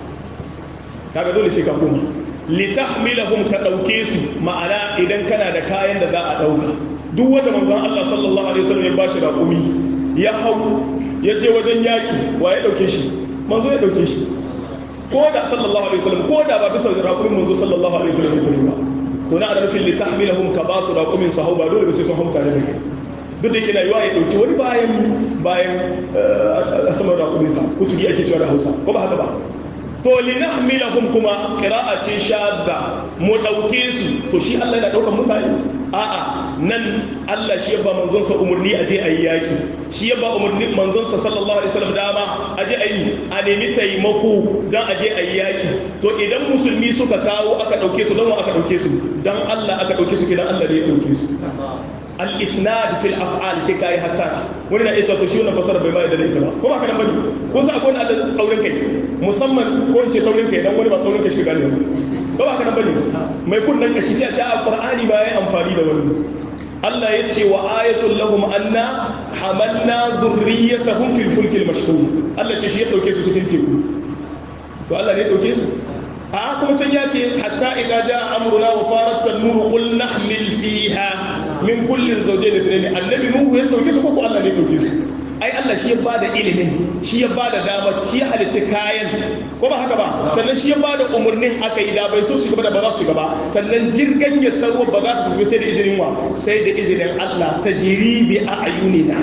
kaga dole sai ka koma li tahmilahum ka dauke su ma'ana idan kana da kayan da za a dauka duk wanda manzon Allah sallallahu alaihi wasallam ya bashi raƙumi ya hau ya je wajen yaki wa ya dauke shi manzo ya dauke shi ko da sallallahu alaihi wasallam ko da ba bisa raƙumin manzo sallallahu alaihi wasallam ya tafi ba to na da nufin litahmilahum ka ba su raƙumin su hau ba dole ba sai sun hau tare da kai duk da yake na yiwa ya dauki wani bayan bayan saman raƙumin sa kuturi ake cewa da Hausa ko ba haka ba to linahmilahum kuma qira'a ce shadda mu dauke su to shi Allah yana daukan mutane a'a nan Allah shi ya ba manzon sa umurni aje ayi yaki shi ya ba umurni manzon sa sallallahu alaihi wasallam dama aje ayi a nemi taimako dan aje ayi yaki to idan musulmi suka kawo aka dauke su dan aka dauke su dan Allah aka dauke su kidan Allah ne ya dauke su al-isnad fil af'al sai kai hatta wani na ita to shi wannan fasara bai mai da ita ba ko ba kana bane ko sai akwai wanda tsaurin kai musamman ko in ce taurin kai dan wani ba tsaurin kai shi gane ko ba kana bane mai kunnan kashi sai a ce a qur'ani ba yayi amfani da wani Allah ya ce wa ayatul lahum anna hamalna dhurriyyatahum fil fulkil mashhur Allah ce shi ya dauke su cikin teku to Allah ne ya dauke su a kuma can ya ce hatta idza jaa amruna wa farat an-nur qul nahmil fiha min kullin zawjayn ithnayn annabi nuhu ya dauke su ko ko Allah ne ya dauke su ai Allah shi ya bada ilimin shi ya bada dama shi ya halitta kayan ko ba haka ba sannan shi ya bada umurnin aka yi da bai so su gaba da ba za su gaba sannan jirgin ya tarwa ba za su tafi sai da izinin wa sai da izinin Allah ta jiri bi a ayunina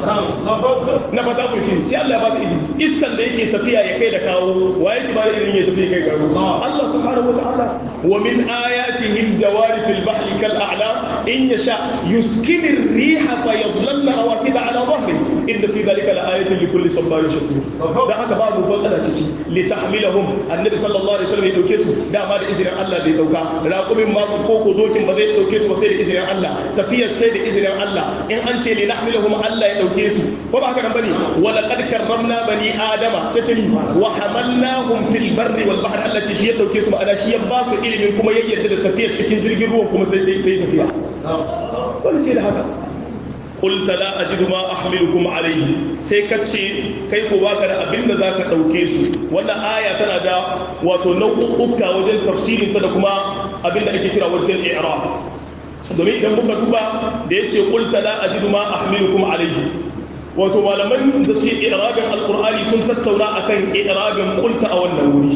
na fata ku ce sai Allah ya bata izini iskan da yake tafiya ya kai da kawo wa yake bada izinin ya tafi ya kai garo Allah subhanahu wataala wa min ayatihi al-jawari fil bahri kal a'lam in yasha yuskinu ar-riha fayadhlalna rawakida ala dhahri inda fi dhalika la ayatin li kulli sabarin shakur da haka babu matsala ciki li tahmilahum annabi sallallahu alaihi wasallam ya dauke su dama da izinin Allah da ya dauka raqumin ma ko ko dokin ba zai dauke su ba sai da izinin Allah tafiyar sai da izinin Allah in an ce li nahmilahum Allah ya dauke su ko ba haka nan bane wa laqad karramna bani adama sai ce ni wa hamalnahum fil barri wal bahri Allah ce shi ya dauke su ma'ana shi ya ba su ilimin kuma ya yarda da tafiyar cikin jirgin ruwan kuma ta yi tafiya dole sai da haka قلت لا أجد ما أحملكم عليه sai ka ce kai ko baka da abin da zaka dauke su wannan aya tana da wato nau'uka wajen tafsirin ta da kuma abin da ake kira wajen i'rab domin idan muka duba da yace qulta la ajidu ma ahmilukum alayhi wato malaman da suke i'rabin alqur'ani sun tattauna akan i'rabin qulta a wannan wuri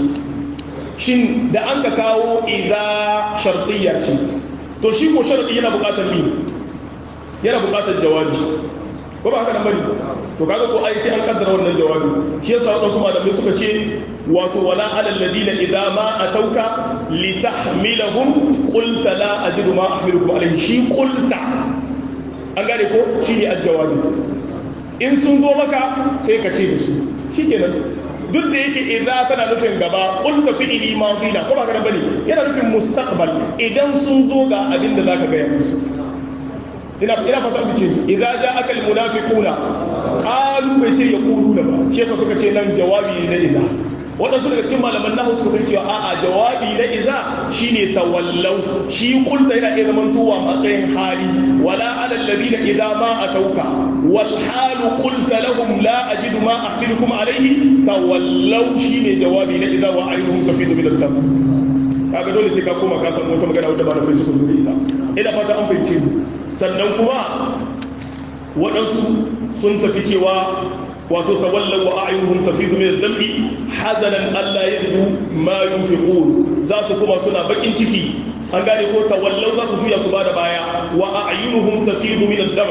shin da an ka kawo idza shartiyya ce to shi ko sharadi yana buƙatar bi yana buƙatar jawabi ko ba haka nan bane to kaga ko ai sai an kaddara wannan jawabi shi yasa wadansu malamai suka ce wato wala alal ladina idza ma atauka litahmilahum qulta la ajidu ma ahmilukum alayhi shi qulta an gane ko shine aljawabi in sun zo maka sai ka ce da su shikenan duk da yake idza tana nufin gaba qulta fi'li madina ko ba haka nan bane yana nufin mustaqbal idan sun zo ga abin da zaka ga musu ina ina fata mu ce idza ja'aka almunafiquna qalu bai ce yaquluna ba shi yasa suka ce nan jawabi na idza wadansu daga cikin malaman nahu suka ce cewa a'a jawabi na idza shine tawallau shi kulta yana iya zaman tuwa matsayin hali wala ala alladhina idza ma atauka wal halu qulta lahum la ajidu ma ahmilukum alayhi tawallau shine jawabi na idza wa aynuhum tafidu min ad-dam kaga dole sai ka koma ka san wata magana wadda malamai suka zo da ita ina fata an fahimce mu sannan kuma waɗansu sun tafi cewa wato tawallan wa a'yunuhum tafidu min ad-dam'i hazanan alla yajidu ma yunfiqun za su kuma suna bakin ciki an gane ko tawallau za su juya su bada baya wa a'yunuhum tafidu min ad-dam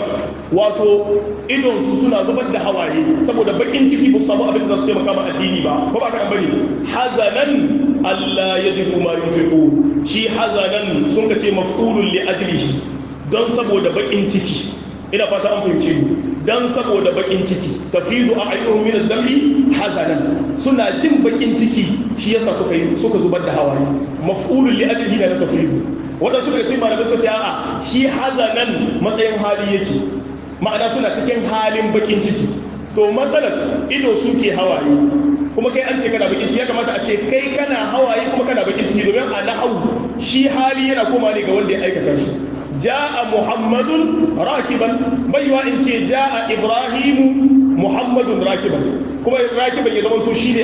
wato idon su suna zubar da hawaye saboda bakin ciki ba su samu abin da za su taimaka ma addini ba ko ba ka dan bane hazanan Allah yajidu ma yunfiqun shi hazanan sun ka ce maf'ulun li ajlihi don saboda bakin ciki ina fata an fahimce ni don saboda bakin ciki tafidu a ayyuhum min ad-dami hazanan suna jin bakin ciki shi yasa suka yi suka zubar da hawaye maf'ulun li ajlihi na tafidu wanda suka ce malamai suka ce a'a shi hazanan matsayin hali yake ma'ana suna cikin halin bakin ciki to matsalar ido suke hawaye kuma kai an ce kana bakin ciki ya kamata a ce kai kana hawaye kuma kana bakin ciki domin a nahawu shi hali yana koma ne ga wanda ya aikata shi ja'a muhammadun rakiban baiwa in ce ja'a ibrahimu muhammadun rakiban kuma rakiban ya zama to shi ne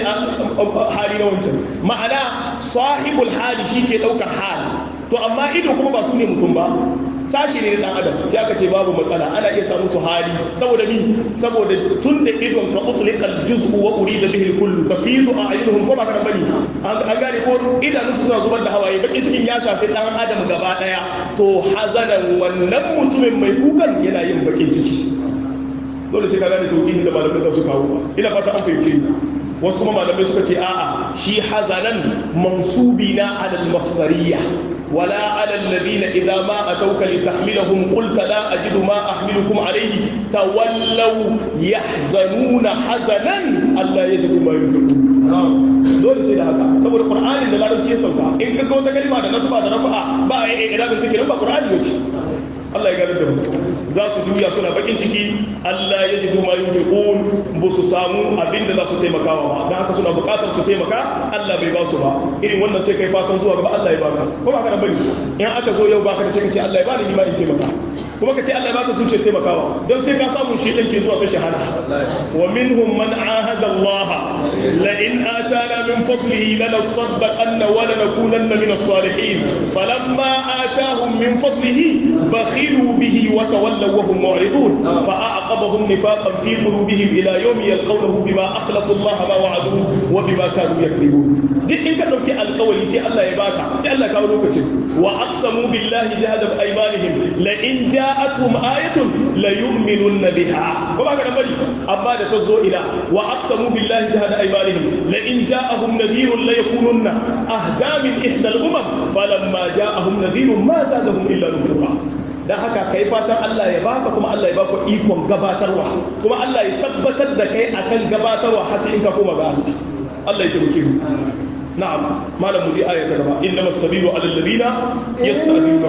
hali na wancan ma'ana sahibul hali shi ke ɗaukar hali to amma ido kuma ba su ne mutum ba sashi ne na dan adam sai aka ce babu matsala ana iya samu su hali saboda mi saboda tun da idon ka utliqal juz'u wa urida bihi kullu tafidu a'yunuhum ko ba ka bane an gane ko idanun su suna zubar da hawaye bakin cikin ya shafi dan adam gaba daya to hazanan wannan mutumin mai kukan yana yin bakin ciki dole sai ka gane taujihin da malamai da su kawo ina fata an fahimce ni wasu kuma malamai suka ce a'a shi hazanan mansubi na alal masdariyya ولا على الذين إذا ما أتوك لتحملهم قلت لا أجد ما أحملكم عليه تولوا يحزنون حزنا ألا يجدوا ما ينفقون dole sai da haka saboda qur'anin da larabci ya sauka in ka ga wata kalma da nasaba da rafa'a ba a yi idan take ba qur'ani bace Allah ya gane da mu za su juya suna bakin ciki Allah ya jidu ma yunfiqun ba su samu abin da za su taimakawa ba dan haka suna buƙatar su taimaka Allah bai ba su ba irin wannan sai kai fatan zuwa gaba Allah ya baka ko ba ka da bari in aka zo yau baka da sai ka ce Allah ya bani ni ma in taimaka kuma ka ce Allah ya baka zuciyar taimakawa don sai ka samu shi ɗan ke zuwa sai shahada wa minhum man ahada Allah la in atana min fadlihi lanasaddaqanna wa lanakunanna min as-salihin falamma atahum min fadlihi bakhilu bihi wa tawallaw wa hum mu'ridun fa a'aqabahum nifaqan fi qulubihim ila yawmi yalqawnahu bima akhlafu Allah ma wa'aduhu wa bima kanu yakذibun duk in ka dauki alƙawari sai Allah ya baka sai Allah ya kawo lokacin wa aqsamu billahi jahada aymanihim la in ja'atuhum ayatun la yu'minunna biha ko ba ka dan bari amma da ta zo ila wa aqsamu billahi jahada aymanihim la in ja'ahum nadhirun la yakununna ahda min ihda al-umam falamma ja'ahum nadhirun ma zadahum illa nufura dan haka kai fatan Allah ya baka kuma Allah ya baka ikon gabatarwa kuma Allah ya tabbatar da kai akan gabatarwa har sai in ka koma ga Allah Allah ya tabbake mu نعم ما لم نجي آية كذا إنما السبيل على الذين يستأذنونك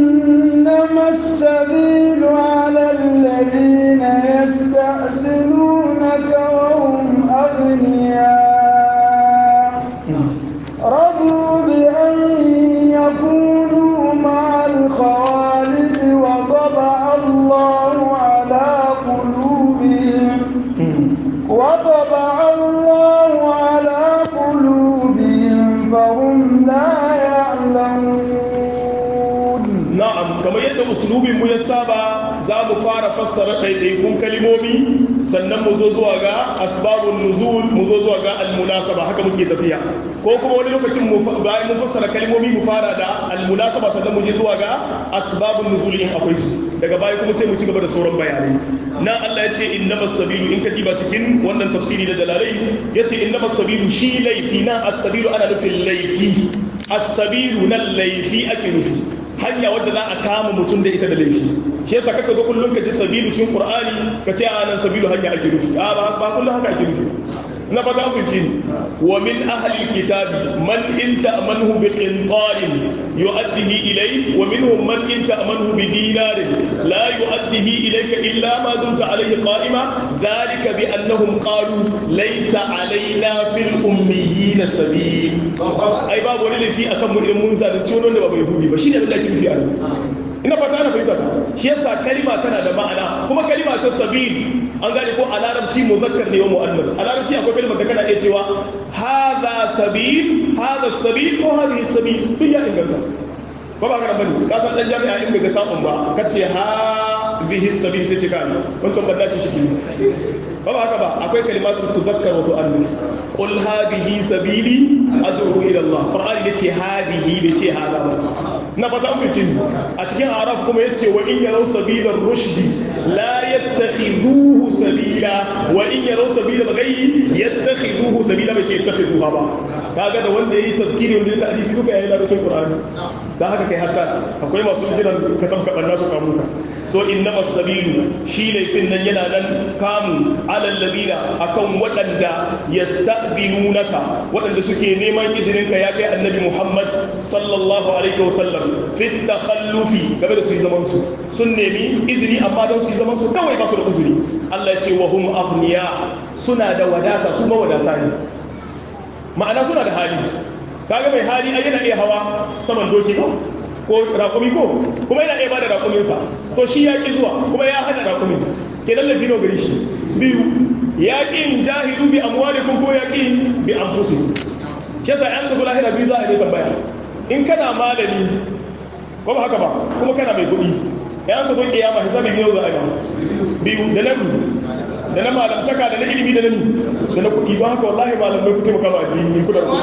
إنما السبيل على الذين يستأذنونك وهم أغنياء رضوا بأن يكونوا مع الخوالف وطبع الله على قلوبهم وطبع الله على قلوبهم فهم لا يعلمون na'am kamar yadda usulubin mu ya saba za mu fara fassara ɗaiɗaikun kalimomi sannan mu zo zuwa ga asbabun nuzul mu zo zuwa ga almunasaba haka muke tafiya ko kuma wani lokacin mu bayan mun fassara kalimomi mu fara da almunasaba sannan mu je zuwa ga asbabun nuzul in akwai su daga baya kuma sai mu ci gaba da sauran bayanai na Allah ya ce innamas sabilu in ka diba cikin wannan tafsiri da jalalai ya ce innamas sabilu shi laifi na as-sabilu ana nufin laifi as-sabilu nan laifi ake nufi hanya wadda za a kama mutum da ita da laifi shi yasa kaka ga kullum ka ji sabilu cikin qur'ani ka ce a nan sabilu hanya ake nufi a ba ba kullum haka ake nufi na fata an fahimci ni wa min ahli kitabi man in ta'manhu bi qintarin yu'addihi ilayk wa minhum man in ta'manhu bi dinarin la yu'addihi ilayka illa ma dumta alayhi qa'ima dhalika bi annahum qalu laysa alayna fil ummiyina sabil ai babu wani laifi akan mu idan mun zalunci wani wanda ba bai hudi ba shine abin da ake nufi a nan ina fata ana fahimta ta shi yasa kalima tana da ma'ana kuma kalima ta sabil an gane ko a larabci muzakkar ne wa mu'annas a larabci akwai kalimar da kana iya cewa hadha sabil hadha sabil ko hadhihi sabil duk ya inganta ko ba ka bane ka san dan jami'a in bai ga ta'un ba kace ha bihi sabil sai ce kai wancan banda ce shi ba ba haka ba akwai kalimatu tuzakkar wa tu'annu qul hadhihi sabili ad'u ila Allah qur'ani yace hadhihi bai ce hada ba na fata an fice a cikin araf kuma yace wa in yaraw sabila rushdi la yattakhidhuhu sabila wa in yaraw sabila bagayyi yattakhidhuhu sabila bai ce yattakhidhuha ba kaga da wanda yayi tafkiri wanda ya hadisi duka yayi larabcin qur'ani dan haka kai hatta akwai masu jiran ka tabka banna su kamu to innama sabilu shi laifin nan yana nan kamu alal ladina akan waɗanda yasta'dinunaka waɗanda suke neman izinin ka ya kai annabi Muhammad sallallahu alaihi wasallam fi takhallufi game da su yi zaman su sun nemi izini amma don su yi zaman su kawai ba su da uzuri Allah ya ce wa hum aghniya suna da wadata su mawadata ne ma'ana suna da hali kaga mai hali ai yana iya hawa saman doki ko ko rakumi ko kuma yana iya bada rakuminsa to shi ya ki zuwa kuma ya hana rakumin ke lallafi no gari shi biyu ya ki jahilu bi amwalikum ko ya ki bi anfusikum shi yasa an kazo lahira biyu za a yi tambaya in kana malami ko ba haka ba kuma kana mai kuɗi ya an kazo kiyama hisabi biyu za a yi biyu da nan da na malamtaka da na ilimi da na ni da na kuɗi ba haka wallahi malamai ku taimaka ma addini ku da kuɗi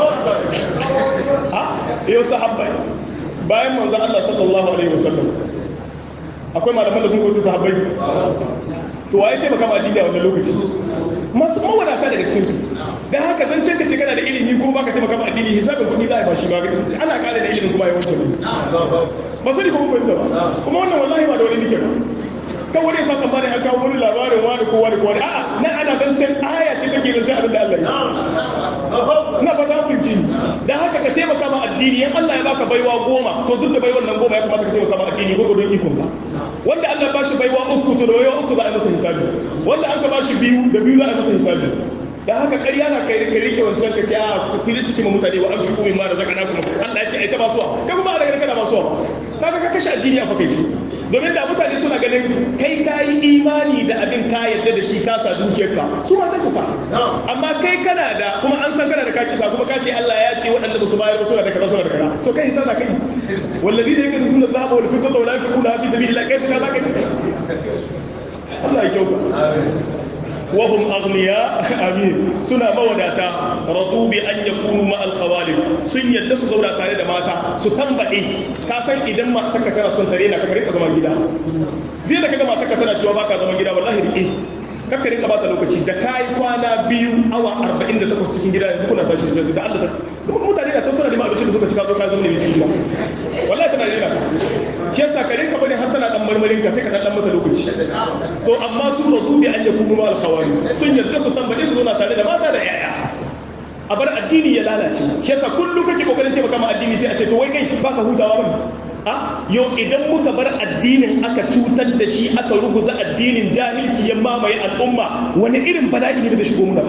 ha yau sahabbai bayan manzan Allah sallallahu Alaihi wasallam akwai malaman da sun koci sahabbai to waye taimaka ma addini a wannan lokaci masu mawadata daga cikinsu da haka zan ce ka ce kana da ilimi kuma baka taimaka ma addini hisabin kuɗi za a yi ba shi ba ana kare da ilimin kuma yawancin ba sani kuma fahimta ba kuma wannan wallahi ba da wani nike ba kan wani sa tsammanin an kawo wani labarin wani ko wani ko wani a'a na ana zancen aya ce take zancen abin da Allah ya na fata fahimci dan haka ka taimaka ma addini in Allah ya baka baiwa goma to duk da baiwan nan goma ya kamata ka taimaka ma addini ko don ikon ka wanda Allah ba shi baiwa uku to da baiwa uku za a masa hisabi wanda an ka ba shi biyu da biyu za a masa hisabi dan haka ƙarya na kai ka rike wancan ka ce a ku rike ma mutane wa amshi kuma ma da zakana kuma Allah ya ce ai ta basuwa kai kuma Allah ya kana basuwa kaga ka kashe addini a fakaice domin da mutane suna ganin kai ka yi imani da abin ka yadda da shi kasa dukiyarka su ma sai su sa amma kai kana da kuma an san kana da ka kisa kuma ka ce Allah ya ce waɗanda ba su bayar ba suna da kaza suna da kaza to kai tana kai wallazi da yake nuna dhahaba wal fiddata wala yunfiquna fi sabilillah kai ka zaka Allah ya kyauta وهم أغنياء أمين سنة موداتا رضوا بأن يكونوا مع الخوالف سن يدس زولا تاري da mata su tambaye ka san idan matarka tana son tare na kamar ka zaman gida zai da kaga matarka tana cewa baka zaman gida wallahi rike kakka rinka bata lokaci da kai kwana biyu awa 48 cikin gida yanzu kuna tashi sai da Allah ta mutane da can suna neman abinci da suka ci ka zo ka zama ne cikin gida wallahi tana rena ka shi yasa ka rinka bane har tana dan marmarin ka sai ka dan mata lokaci to amma su radu bi an yakunu ma al-khawari sun yarda su tambaye su zauna tare da mata da yaya a bar addini ya lalace shi yasa kullum kake kokarin taimaka ma addini sai a ce to wai kai baka hutawa bane a yau idan muka bar addinin aka cutar da shi aka ruguza addinin jahilci ya mamaye al'umma wani irin bala'i ne da shigo muna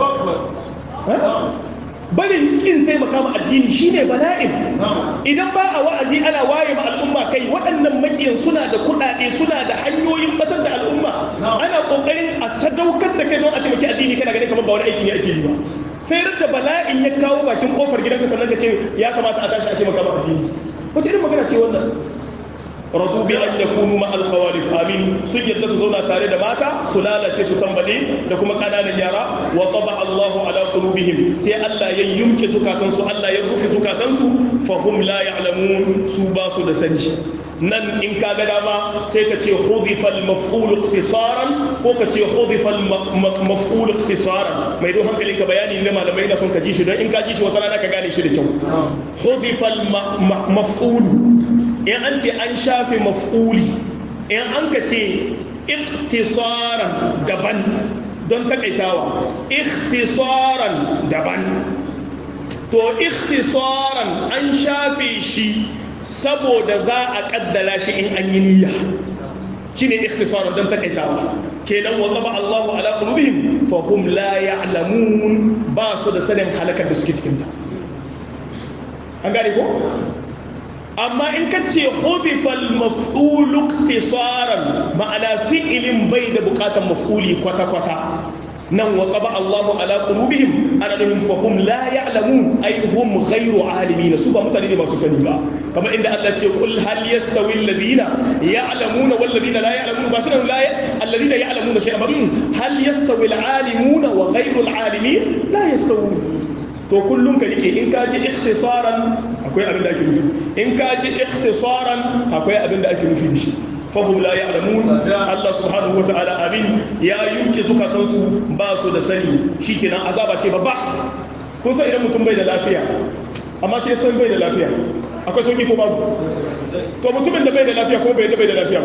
ba barin kin taimaka ma addini shine bala'in idan ba a wa'azi ana waye ma al'umma kai waɗannan makiyan suna da kuɗaɗe suna da hanyoyin batar da al'umma ana ƙoƙarin a sadaukar da kai don a taimaki addini kana ganin kamar ba wani aiki ne ake yi ba sai da bala'in ya kawo bakin kofar gidanka sannan ka ce ya kamata a tashi a taimaka ma addini wace irin magana ce wannan radu bi an yakunu ma al khawalif amin sun yadda su zauna tare da mata su lalace su tambale da kuma kananan yara wa taba Allahu ala qulubihim sai Allah ya yumke zukatan su Allah ya rufe zukatan su fa hum la ya'lamun su ba su da sani nan in ka ga dama sai ka ce hudifa al maf'ul ikhtisaran ko ka ce hudifa al maf'ul ikhtisaran mai don hankalin ka bayani ne malamai na son ka ji shi don in ka ji shi wata rana ka gane shi da kyau hudifa al maf'ul in an ce an shafe maf'uli in an ka ce iktisaran daban don takaitawa ikhtisaran daban to ikhtisaran an shafe shi saboda za a kaddara shi in an yi niyya shine ikhtisaran don takaitawa kenan wa taba Allahu ala qulubihim fa hum la ya'lamun ba su da sanin halakar da suke cikin ta an gane ko amma in ka ce hudifal maf'ulu iktisaran ma'ana fi'ilin bai da bukatan maf'uli kwata-kwata nan wa qaba Allahu ala qulubihim ana lahum fa hum la ya'lamun ay hum ghayru alimin su ba mutane ne masu sani ba kamar inda Allah ce kul hal yastawi alladhina ya'lamuna wal ladina la ya'lamuna ba suna la alladhina ya'lamuna shay'an hal yastawi al-alimuna wa ghayru al-alimin la yastawun to kullum ka rike in ka ji ikhtisaran akwai abin da ake nufi in ka ji ikhtisaran akwai abin da ake nufi da shi fahim la ya'lamun Allah subhanahu wa ta'ala abin ya yunke zukatansu ba su da sani shikenan azaba ce babba kun san idan mutum bai da lafiya amma sai san bai da lafiya akwai sauki ko babu to mutumin da bai da lafiya ko bai da bai da lafiya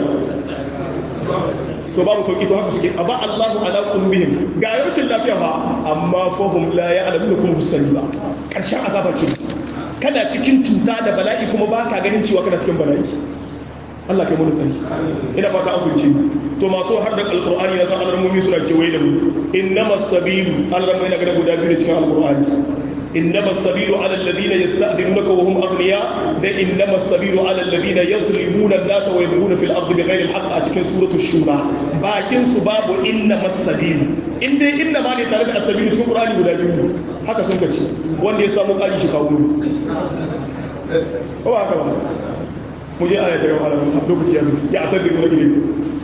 to babu sauki to haka suke aba Allahu ala qulubihim ga rashin lafiya fa amma fahum la ya'lamun kuma busani ba karshen azaba ke kana cikin cuta da bala'i kuma baka ganin cewa kana cikin bala'i Allah kai mu tsari ina fata an fahimce to masu har da alqur'ani na san alramomi suna kewaye da mu innamas sabilu alramomi na ga guda biyu cikin alqur'ani إنما السبيل على الذين يستأذنونك وهم أغنياء ده إنما السبيل على الذين يظلمون الناس ويبغون في الأرض بغير الحق أتكن سورة الشورى باكن سباب إنما السبيل إن دي إنما لتعرف السبيل تكون قرآن ولا بيوني haka sun kace wanda ya samu kali shi kawo ko ba haka ba mu je aya ta gaba lokaci ya zo ya tadiru na gidan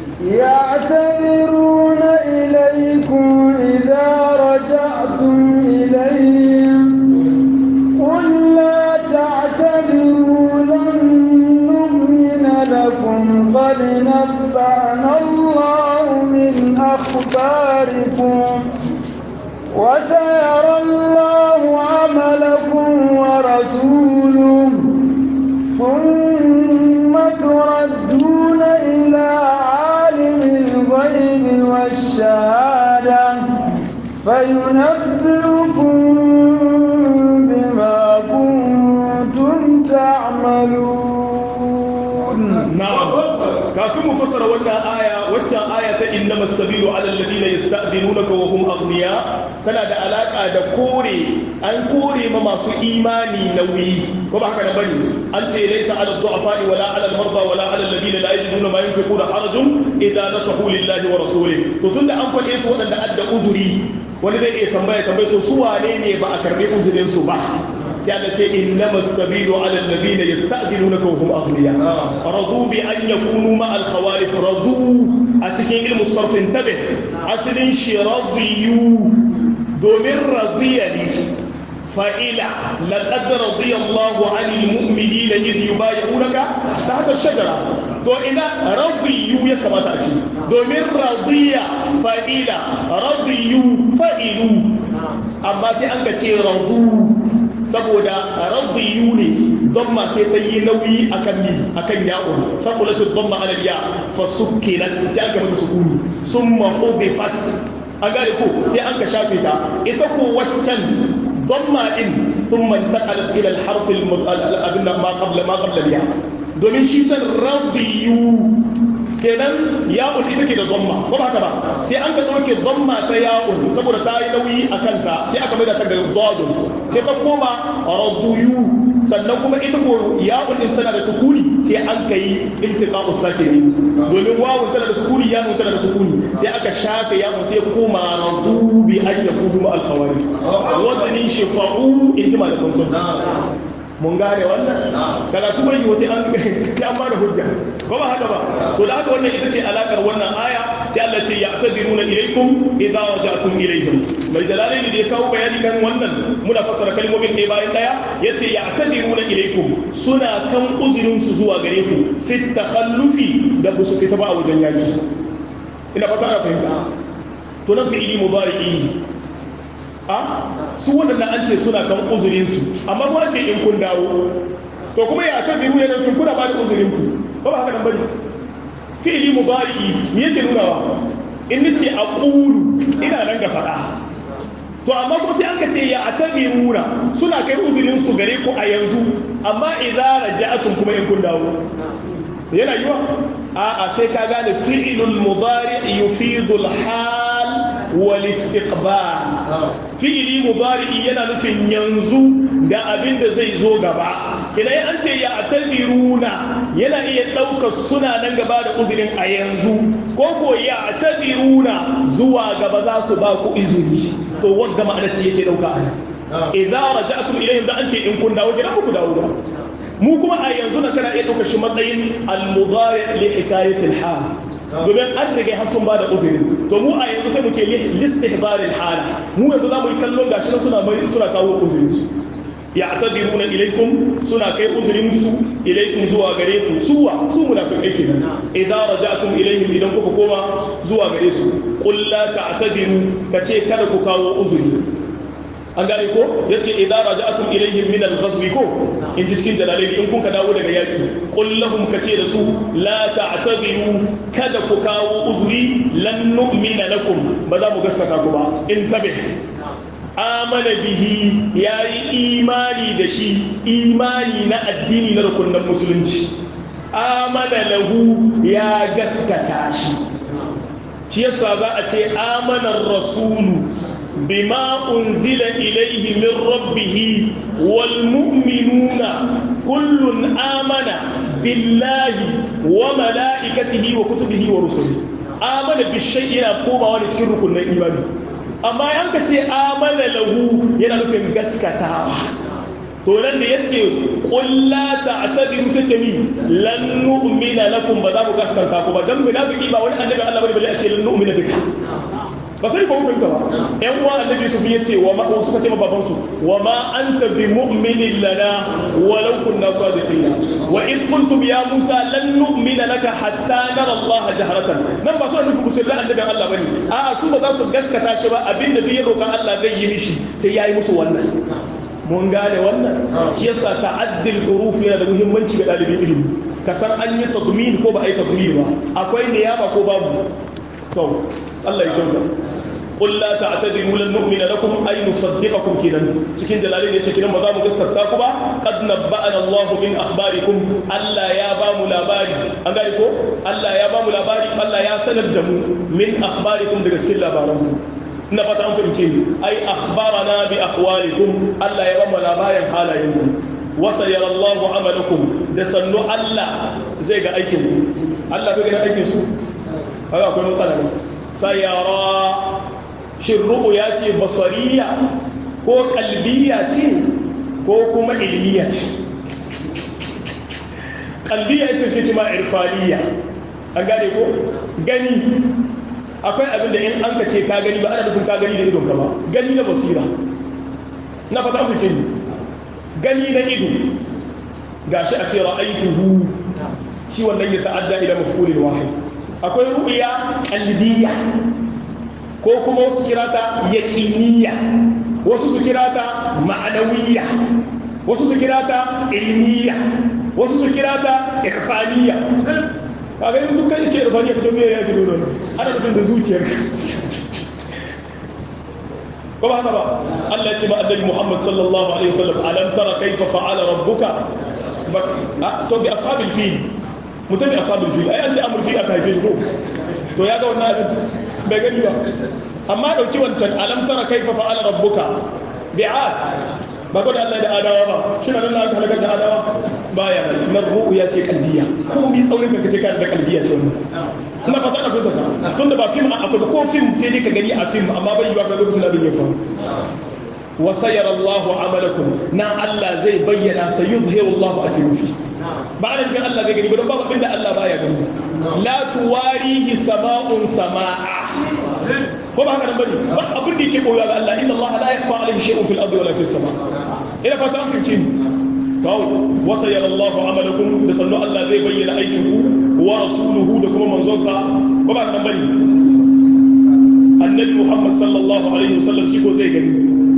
يعتذرون إليكم إذا رجعتم إليهم قل لا تعتذروا لن نؤمن لكم قد نبأنا الله من أخباركم وسيرى الله عملكم ورسوله ثم تردون إلى عالم الغيب والشهادة فينبئكم بما كنتم تعملون نعم kafin mu fassara wannan aya waccan aya ta innama sabilu ala alladhina yasta'dinunaka wa hum aghniya tana da alaka da kore an kore ma masu imani nauyi ko ba haka da bane an ce laysa ala du'afa wala ala al-marda wala ala alladhina la yajiduna ma yunfiquna harajun idza nasahu lillahi wa rasulihi to tunda an faɗe su waɗanda adda uzuri wani zai iya tambaya tambaya to su wane ne ba a karbi uzurin su ba sai Allah ce innama sabilu ala alladhina yasta'dinunaka wa hum aghniya radu bi an yakunu ma al khawalif radu a cikin ilmu sarf intabe asalin shi radiyu domin radiya ne fa'ila laqad radiya Allahu 'anil mu'minina id yubayyi'unaka tahta ash-shajara to ina radiyu ya kamata a ce domin radiya fa'ila radiyu fa'ilu amma sai an ka ce radu saboda radiyu ne damma sai ta yi nauyi akan ni akan ya'un faqulatu damma ala ya fa sukkilat sai aka mata sukuni summa hudifat an gane ko sai an ka shafe ta ita ko waccan damma din thumma intaqalat ila al-harf al ma qabla ma qabla ya domin shi can radiyu kenan ya'un ita ke da zamma ko ba haka ba sai an ka ɗauke zamma ta ya'un saboda ta yi nauyi a kanta sai aka mai da ta ga dadun sai ta koma raduyu sannan kuma ita ko ya'un din tana da sukuni sai an ka yi iltiqa'u sakini domin wawun tana da sukuni ya'un tana da sukuni sai aka shafe ya'un sai koma radu bi an yakudu ma al-khawarij wazanin shifa'u in ji malaman sunna mun gane wannan karatu bai yiwu sai an sai an bada hujja ko ba haka ba to da haka wannan ita ce alakar wannan aya sai Allah ce ya'tadiruna ilaykum idza raja'tum ilayhim mai jalalaini da ya kawo bayani kan wannan muna fassara kalmomin ɗaya bayan ɗaya yace ya'tadiruna ilaykum suna kan uzurin su zuwa gare ku fit takhallufi da ba su fita ba a wajen yaki ina fata ana fahimta to nan fi'ili mudari'i a su waɗanda an ce suna kan uzurinsu amma kuma ce in kun dawo to kuma ya kan biyu yana fin kuna ba da uzurinku ba ba haka nan bane fi'ili mudari'i me yake nunawa in nace aqulu ina nan ga faɗa to amma kuma sai aka ce ya atabiruna suna kai uzurin su gare ku a yanzu amma idza raja'atum kuma in kun dawo yana yiwa a'a sai ka gane fi'ilul mudari yufidu al-hal wal istiqbal fi'ili mudari yana nufin yanzu da abin da zai zo gaba kina an ce ya atadiruna yana iya ɗaukar suna nan gaba da uzurin a yanzu ko ko ya atadiruna zuwa gaba za su ba ku izini to wanda ma'ana ce yake ɗauka ana idza raja'tum ilayhim da an ce in kun dawo gidan ku dawo ba mu kuma a yanzu na kana iya ɗaukar shi matsayin al-mudari li hikayatil hal domin an rage har sun bada uzuri to mu a yanzu sai mu ce listihbaril hala mu yanzu za mu yi kallon gashi na suna suna kawo uzurin su ya'tadiruna ilaikum suna kai uzurin su ilaikum zuwa gare ku suwa su munafiqai kenan idan raja'tum ilaihim idan kuka koma zuwa gare su qul la ta'tadiru kace kada ku kawo uzuri an gane ko yace idan raja'tum ilaihim min al-ghazwi ko in ji cikin jalalai in kun ka dawo daga yaki qul lahum kace da su la ta'tadiru kada ku kawo uzuri lan nu'mina lakum ba za mu gaskata ku ba in tabih amana bihi yayi imani da shi imani na addini na rukunin musulunci amana lahu ya gaskata shi shi yasa za a ce amanar rasulu بما أنزل إليه من ربه والمؤمنون كل آمن بالله وملائكته وكتبه ورسله آمن بالشيء يقوم ونتكر كل إيمان أما ينك آمن له ينفهم قسكتا to nan da yace qul la ta'tadiru sai ce mi lan nu'mina lakum ba za mu gaskanta ku ba dan munafiki ba wani annabi Allah bane balle a ce lan nu'mina bika ba sai ba fahimta ba yan uwa annabi su ya ce wa ma suka ce ma baban su wa ma anta bi mu'minin lana walau kunna sadiqina wa in kuntum ya musa lan nu'mina laka hatta nara Allah jahratan nan ba su nufin musulman annabi Allah bane a'a su ba za su gaskata shi ba abinda duk ya roƙa Allah zai yi mishi sai yayi musu wannan mun gane wannan shi yasa ta'addil huruf yana da muhimmanci ga dalibin ilimi ka san an yi tadmin ko ba a yi tadmin ba akwai niyaba ko babu to Allah ya kyauta qul la ta'tadiru lan nu'mina lakum ay nusaddiqakum kinan cikin jalalin yace kinan ba za mu gaskata ku ba qad nabba'ana Allah min akhbarikum Allah ya ba mu labari an gane ko Allah ya ba mu labari Allah ya sanar da mu min akhbarikum daga cikin labaranku ina fata an fahimce ni ai akhbarana bi ahwalikum Allah ya ba mu labarin halayenku wasa yara Allahu amalakum da sannu Allah zai ga aikin ku Allah bai ga aikin su haka akwai matsala ne sayara shin ya ce basariya ko kalbiya ce ko kuma ilmiya ce kalbiya ita ce ce ma irfaniya an gane ko gani akwai abin da in an ka ce ka gani ba ana nufin ka gani da idon ka ba gani na basira na fata fice ni gani na ido gashi a ce ra'aituhu shi wannan ya ta'adda ila maf'ulil wahid akwai ru'ya qalbiyya ko kuma wasu kirata yaqiniyya wasu su kirata ma'anawiyya wasu su kirata ilmiyya wasu su kirata irfaniyya kaga yin dukkan iske irfaniyya kace me ya fi dole ana nufin da zuciyarka ko ba haka ba Allah ya ce ba annabi Muhammad sallallahu alaihi wasallam alam tara kaifa fa'ala rabbuka to bi ashabil fil mutum bi ashabil fil ai an ce amul fil aka haife shi ko to ya ga wannan abin bai gani ba amma dauki wancan alam tara kaifa fa'ala rabbuka bi'at ba ko da Allah da adawa ba shi nan Allah aka halaka da adawa baya nan ru'u ya ce kalbiya ko mi tsaurin ka kace ka da kalbiya ce wannan ina fata ka fita ta tunda ba film akwai ko film sai dai ka gani a film amma bai yiwa ka lokacin abin ya faru wa sayara Allah amalakum na Allah zai bayyana sayuzhiru Allah atirufi ba da cikin Allah zai gani ba don babu inda Allah baya gani la tuwarihi sama'un sama'a ko ba haka nan bane ba abin da yake koyuwa ga Allah inna Allah la yakhfa alayhi shay'un fil ardi wala fis sama ina fata an fahimci ni to wa sayara Allah amalakum da sannu Allah zai bayyana aikin ku wa rasuluhu da kuma manzon sa ko ba haka nan bane annabi Muhammad sallallahu alaihi wasallam shi ko zai gani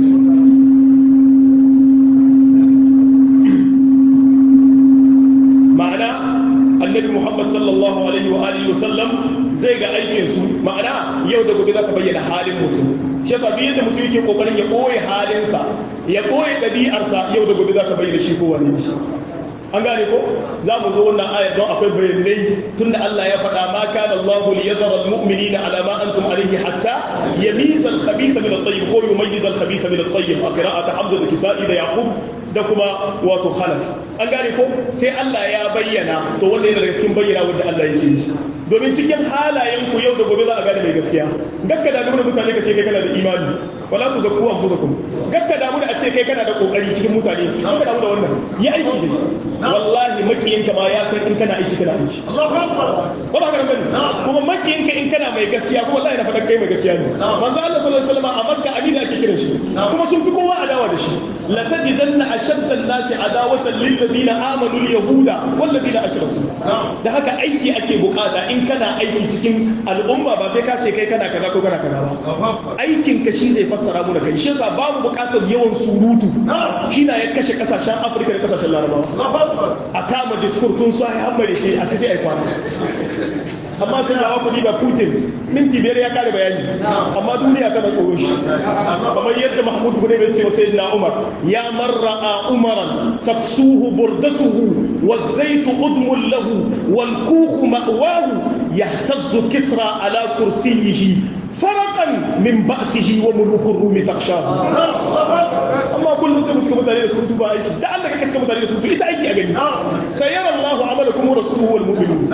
ma'ana annabi Muhammad sallallahu alaihi wa alihi wasallam zai ga aikin su ma'ana yau da gobe za ka bayyana halin mutum shi yasa duk yadda mutum yake kokarin ya ɓoye halinsa ya ɓoye ɗabi'arsa yau da gobe za ka bayyana shi ko wani shi an gane ko za mu zo wannan ayar don akwai bayanai tunda Allah ya faɗa ma kana Allahu li yazara al-mu'minina ala ma antum alayhi hatta yamiza al-khabitha min at-tayyib ko yumayyiza al-khabitha min at-tayyib a qira'at Hamza da Kisa'i da Yaqub da kuma wato Khalaf an gane ko sai Allah ya bayyana to wannan yana daga cikin bayyana wanda Allah yake yi domin cikin halayen ku yau da gobe za a gane mai gaskiya gakka da da mutane ka ce kai kana da imani wala tu zakku anfusakum gakka damu da a ce kai kana da kokari cikin mutane gakka damu da wannan yi aiki da shi wallahi makiyinka ma ya san in kana aiki kana aiki ba ba kana bane kuma makiyinka in kana mai gaskiya kuma wallahi na faɗa kai mai gaskiya ne manzo Allah sallallahu alaihi wasallam a Makka Amina ake kiran shi kuma sun fi kowa adawa da shi la tajidanna ashadda an-nasi adawatan lil ladina amanu al-yahuda wal ladina ashraku da haka aiki ake bukata in kana aiki cikin al'umma ba sai ka ce kai kana kaza ko kana kaza ba aikin ka shi zai fassara mu da kai shi yasa babu bukatar yawan surutu shi na ya kashe kasashen Afirka da kasashen Larabawa a kama diskur tun sai hammare ce a sai ai kwana amma tun da kuɗi ba Putin minti biyar ya kare bayani amma duniya tana tsoron shi kamar yadda Mahmud Gune bai ce wa Sayyidina Umar ya marra umaran taksuhu burdatuhu والزيت أدم له والكوخ مأواه يهتز كسرى على كرسيه فرقا من بأسه وملوك الروم تخشاه أما كل زي متك متاري رسول تبا أيكي ده الله كتك متاري رسول تبا إذا أيكي أغني سيرى الله عملكم ورسوله والمؤمنون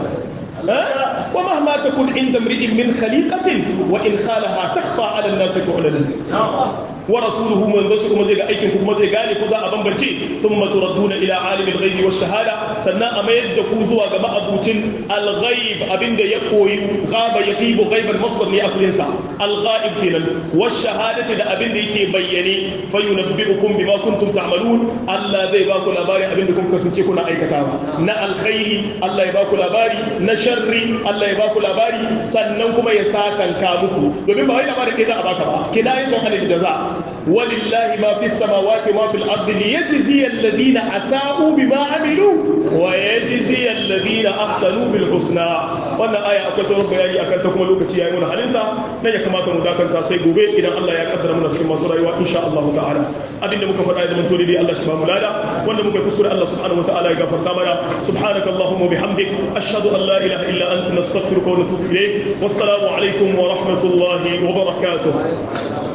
ومهما تكن عند امرئ من خليقة وإن خالها تخفى على الناس تعلن ورسوله من ذلك كما زي aikin ku kuma zai gane ku za a bambance thumma turadduna ila alimil ghaibi wash shahada sannan a mayar da ku zuwa ga ma'abucin al ghaib abinda ya koyi ghaba yaqibu ghaiban masdar ne asalin sa al ghaib kenan wash shahadati da abinda yake bayyane fayunabbi'ukum bima kuntum ta'malun Allah zai ba ku labari abinda kun kasance kuna aikatawa na alkhairi Allah ya ba ku labari na sharri Allah ya ba ku labari sannan kuma ya sakanka muku domin ba wai labarin kai za a baka ba kinayatun anil jaza ولله ما في السماوات وما في الأرض ليجزي الذين أساءوا بما عملوا ويجزي الذين أحسنوا بالحسنى wannan aya akwai sauran bayani akan ta kuma lokaci yayi mun halinsa nan ya kamata mu dakanta sai gobe idan Allah ya kaddara muna cikin masu rayuwa insha Allah ta'ala abinda muka faɗa da mun dai Allah shi ba mu lada wanda muka kuskure Allah subhanahu wa ta'ala ya gafarta mana subhanakallahumma bihamdik ashhadu an la ilaha illa anta nastaghfiruka wa natubu ilayk wassalamu alaikum wa rahmatullahi wa barakatuh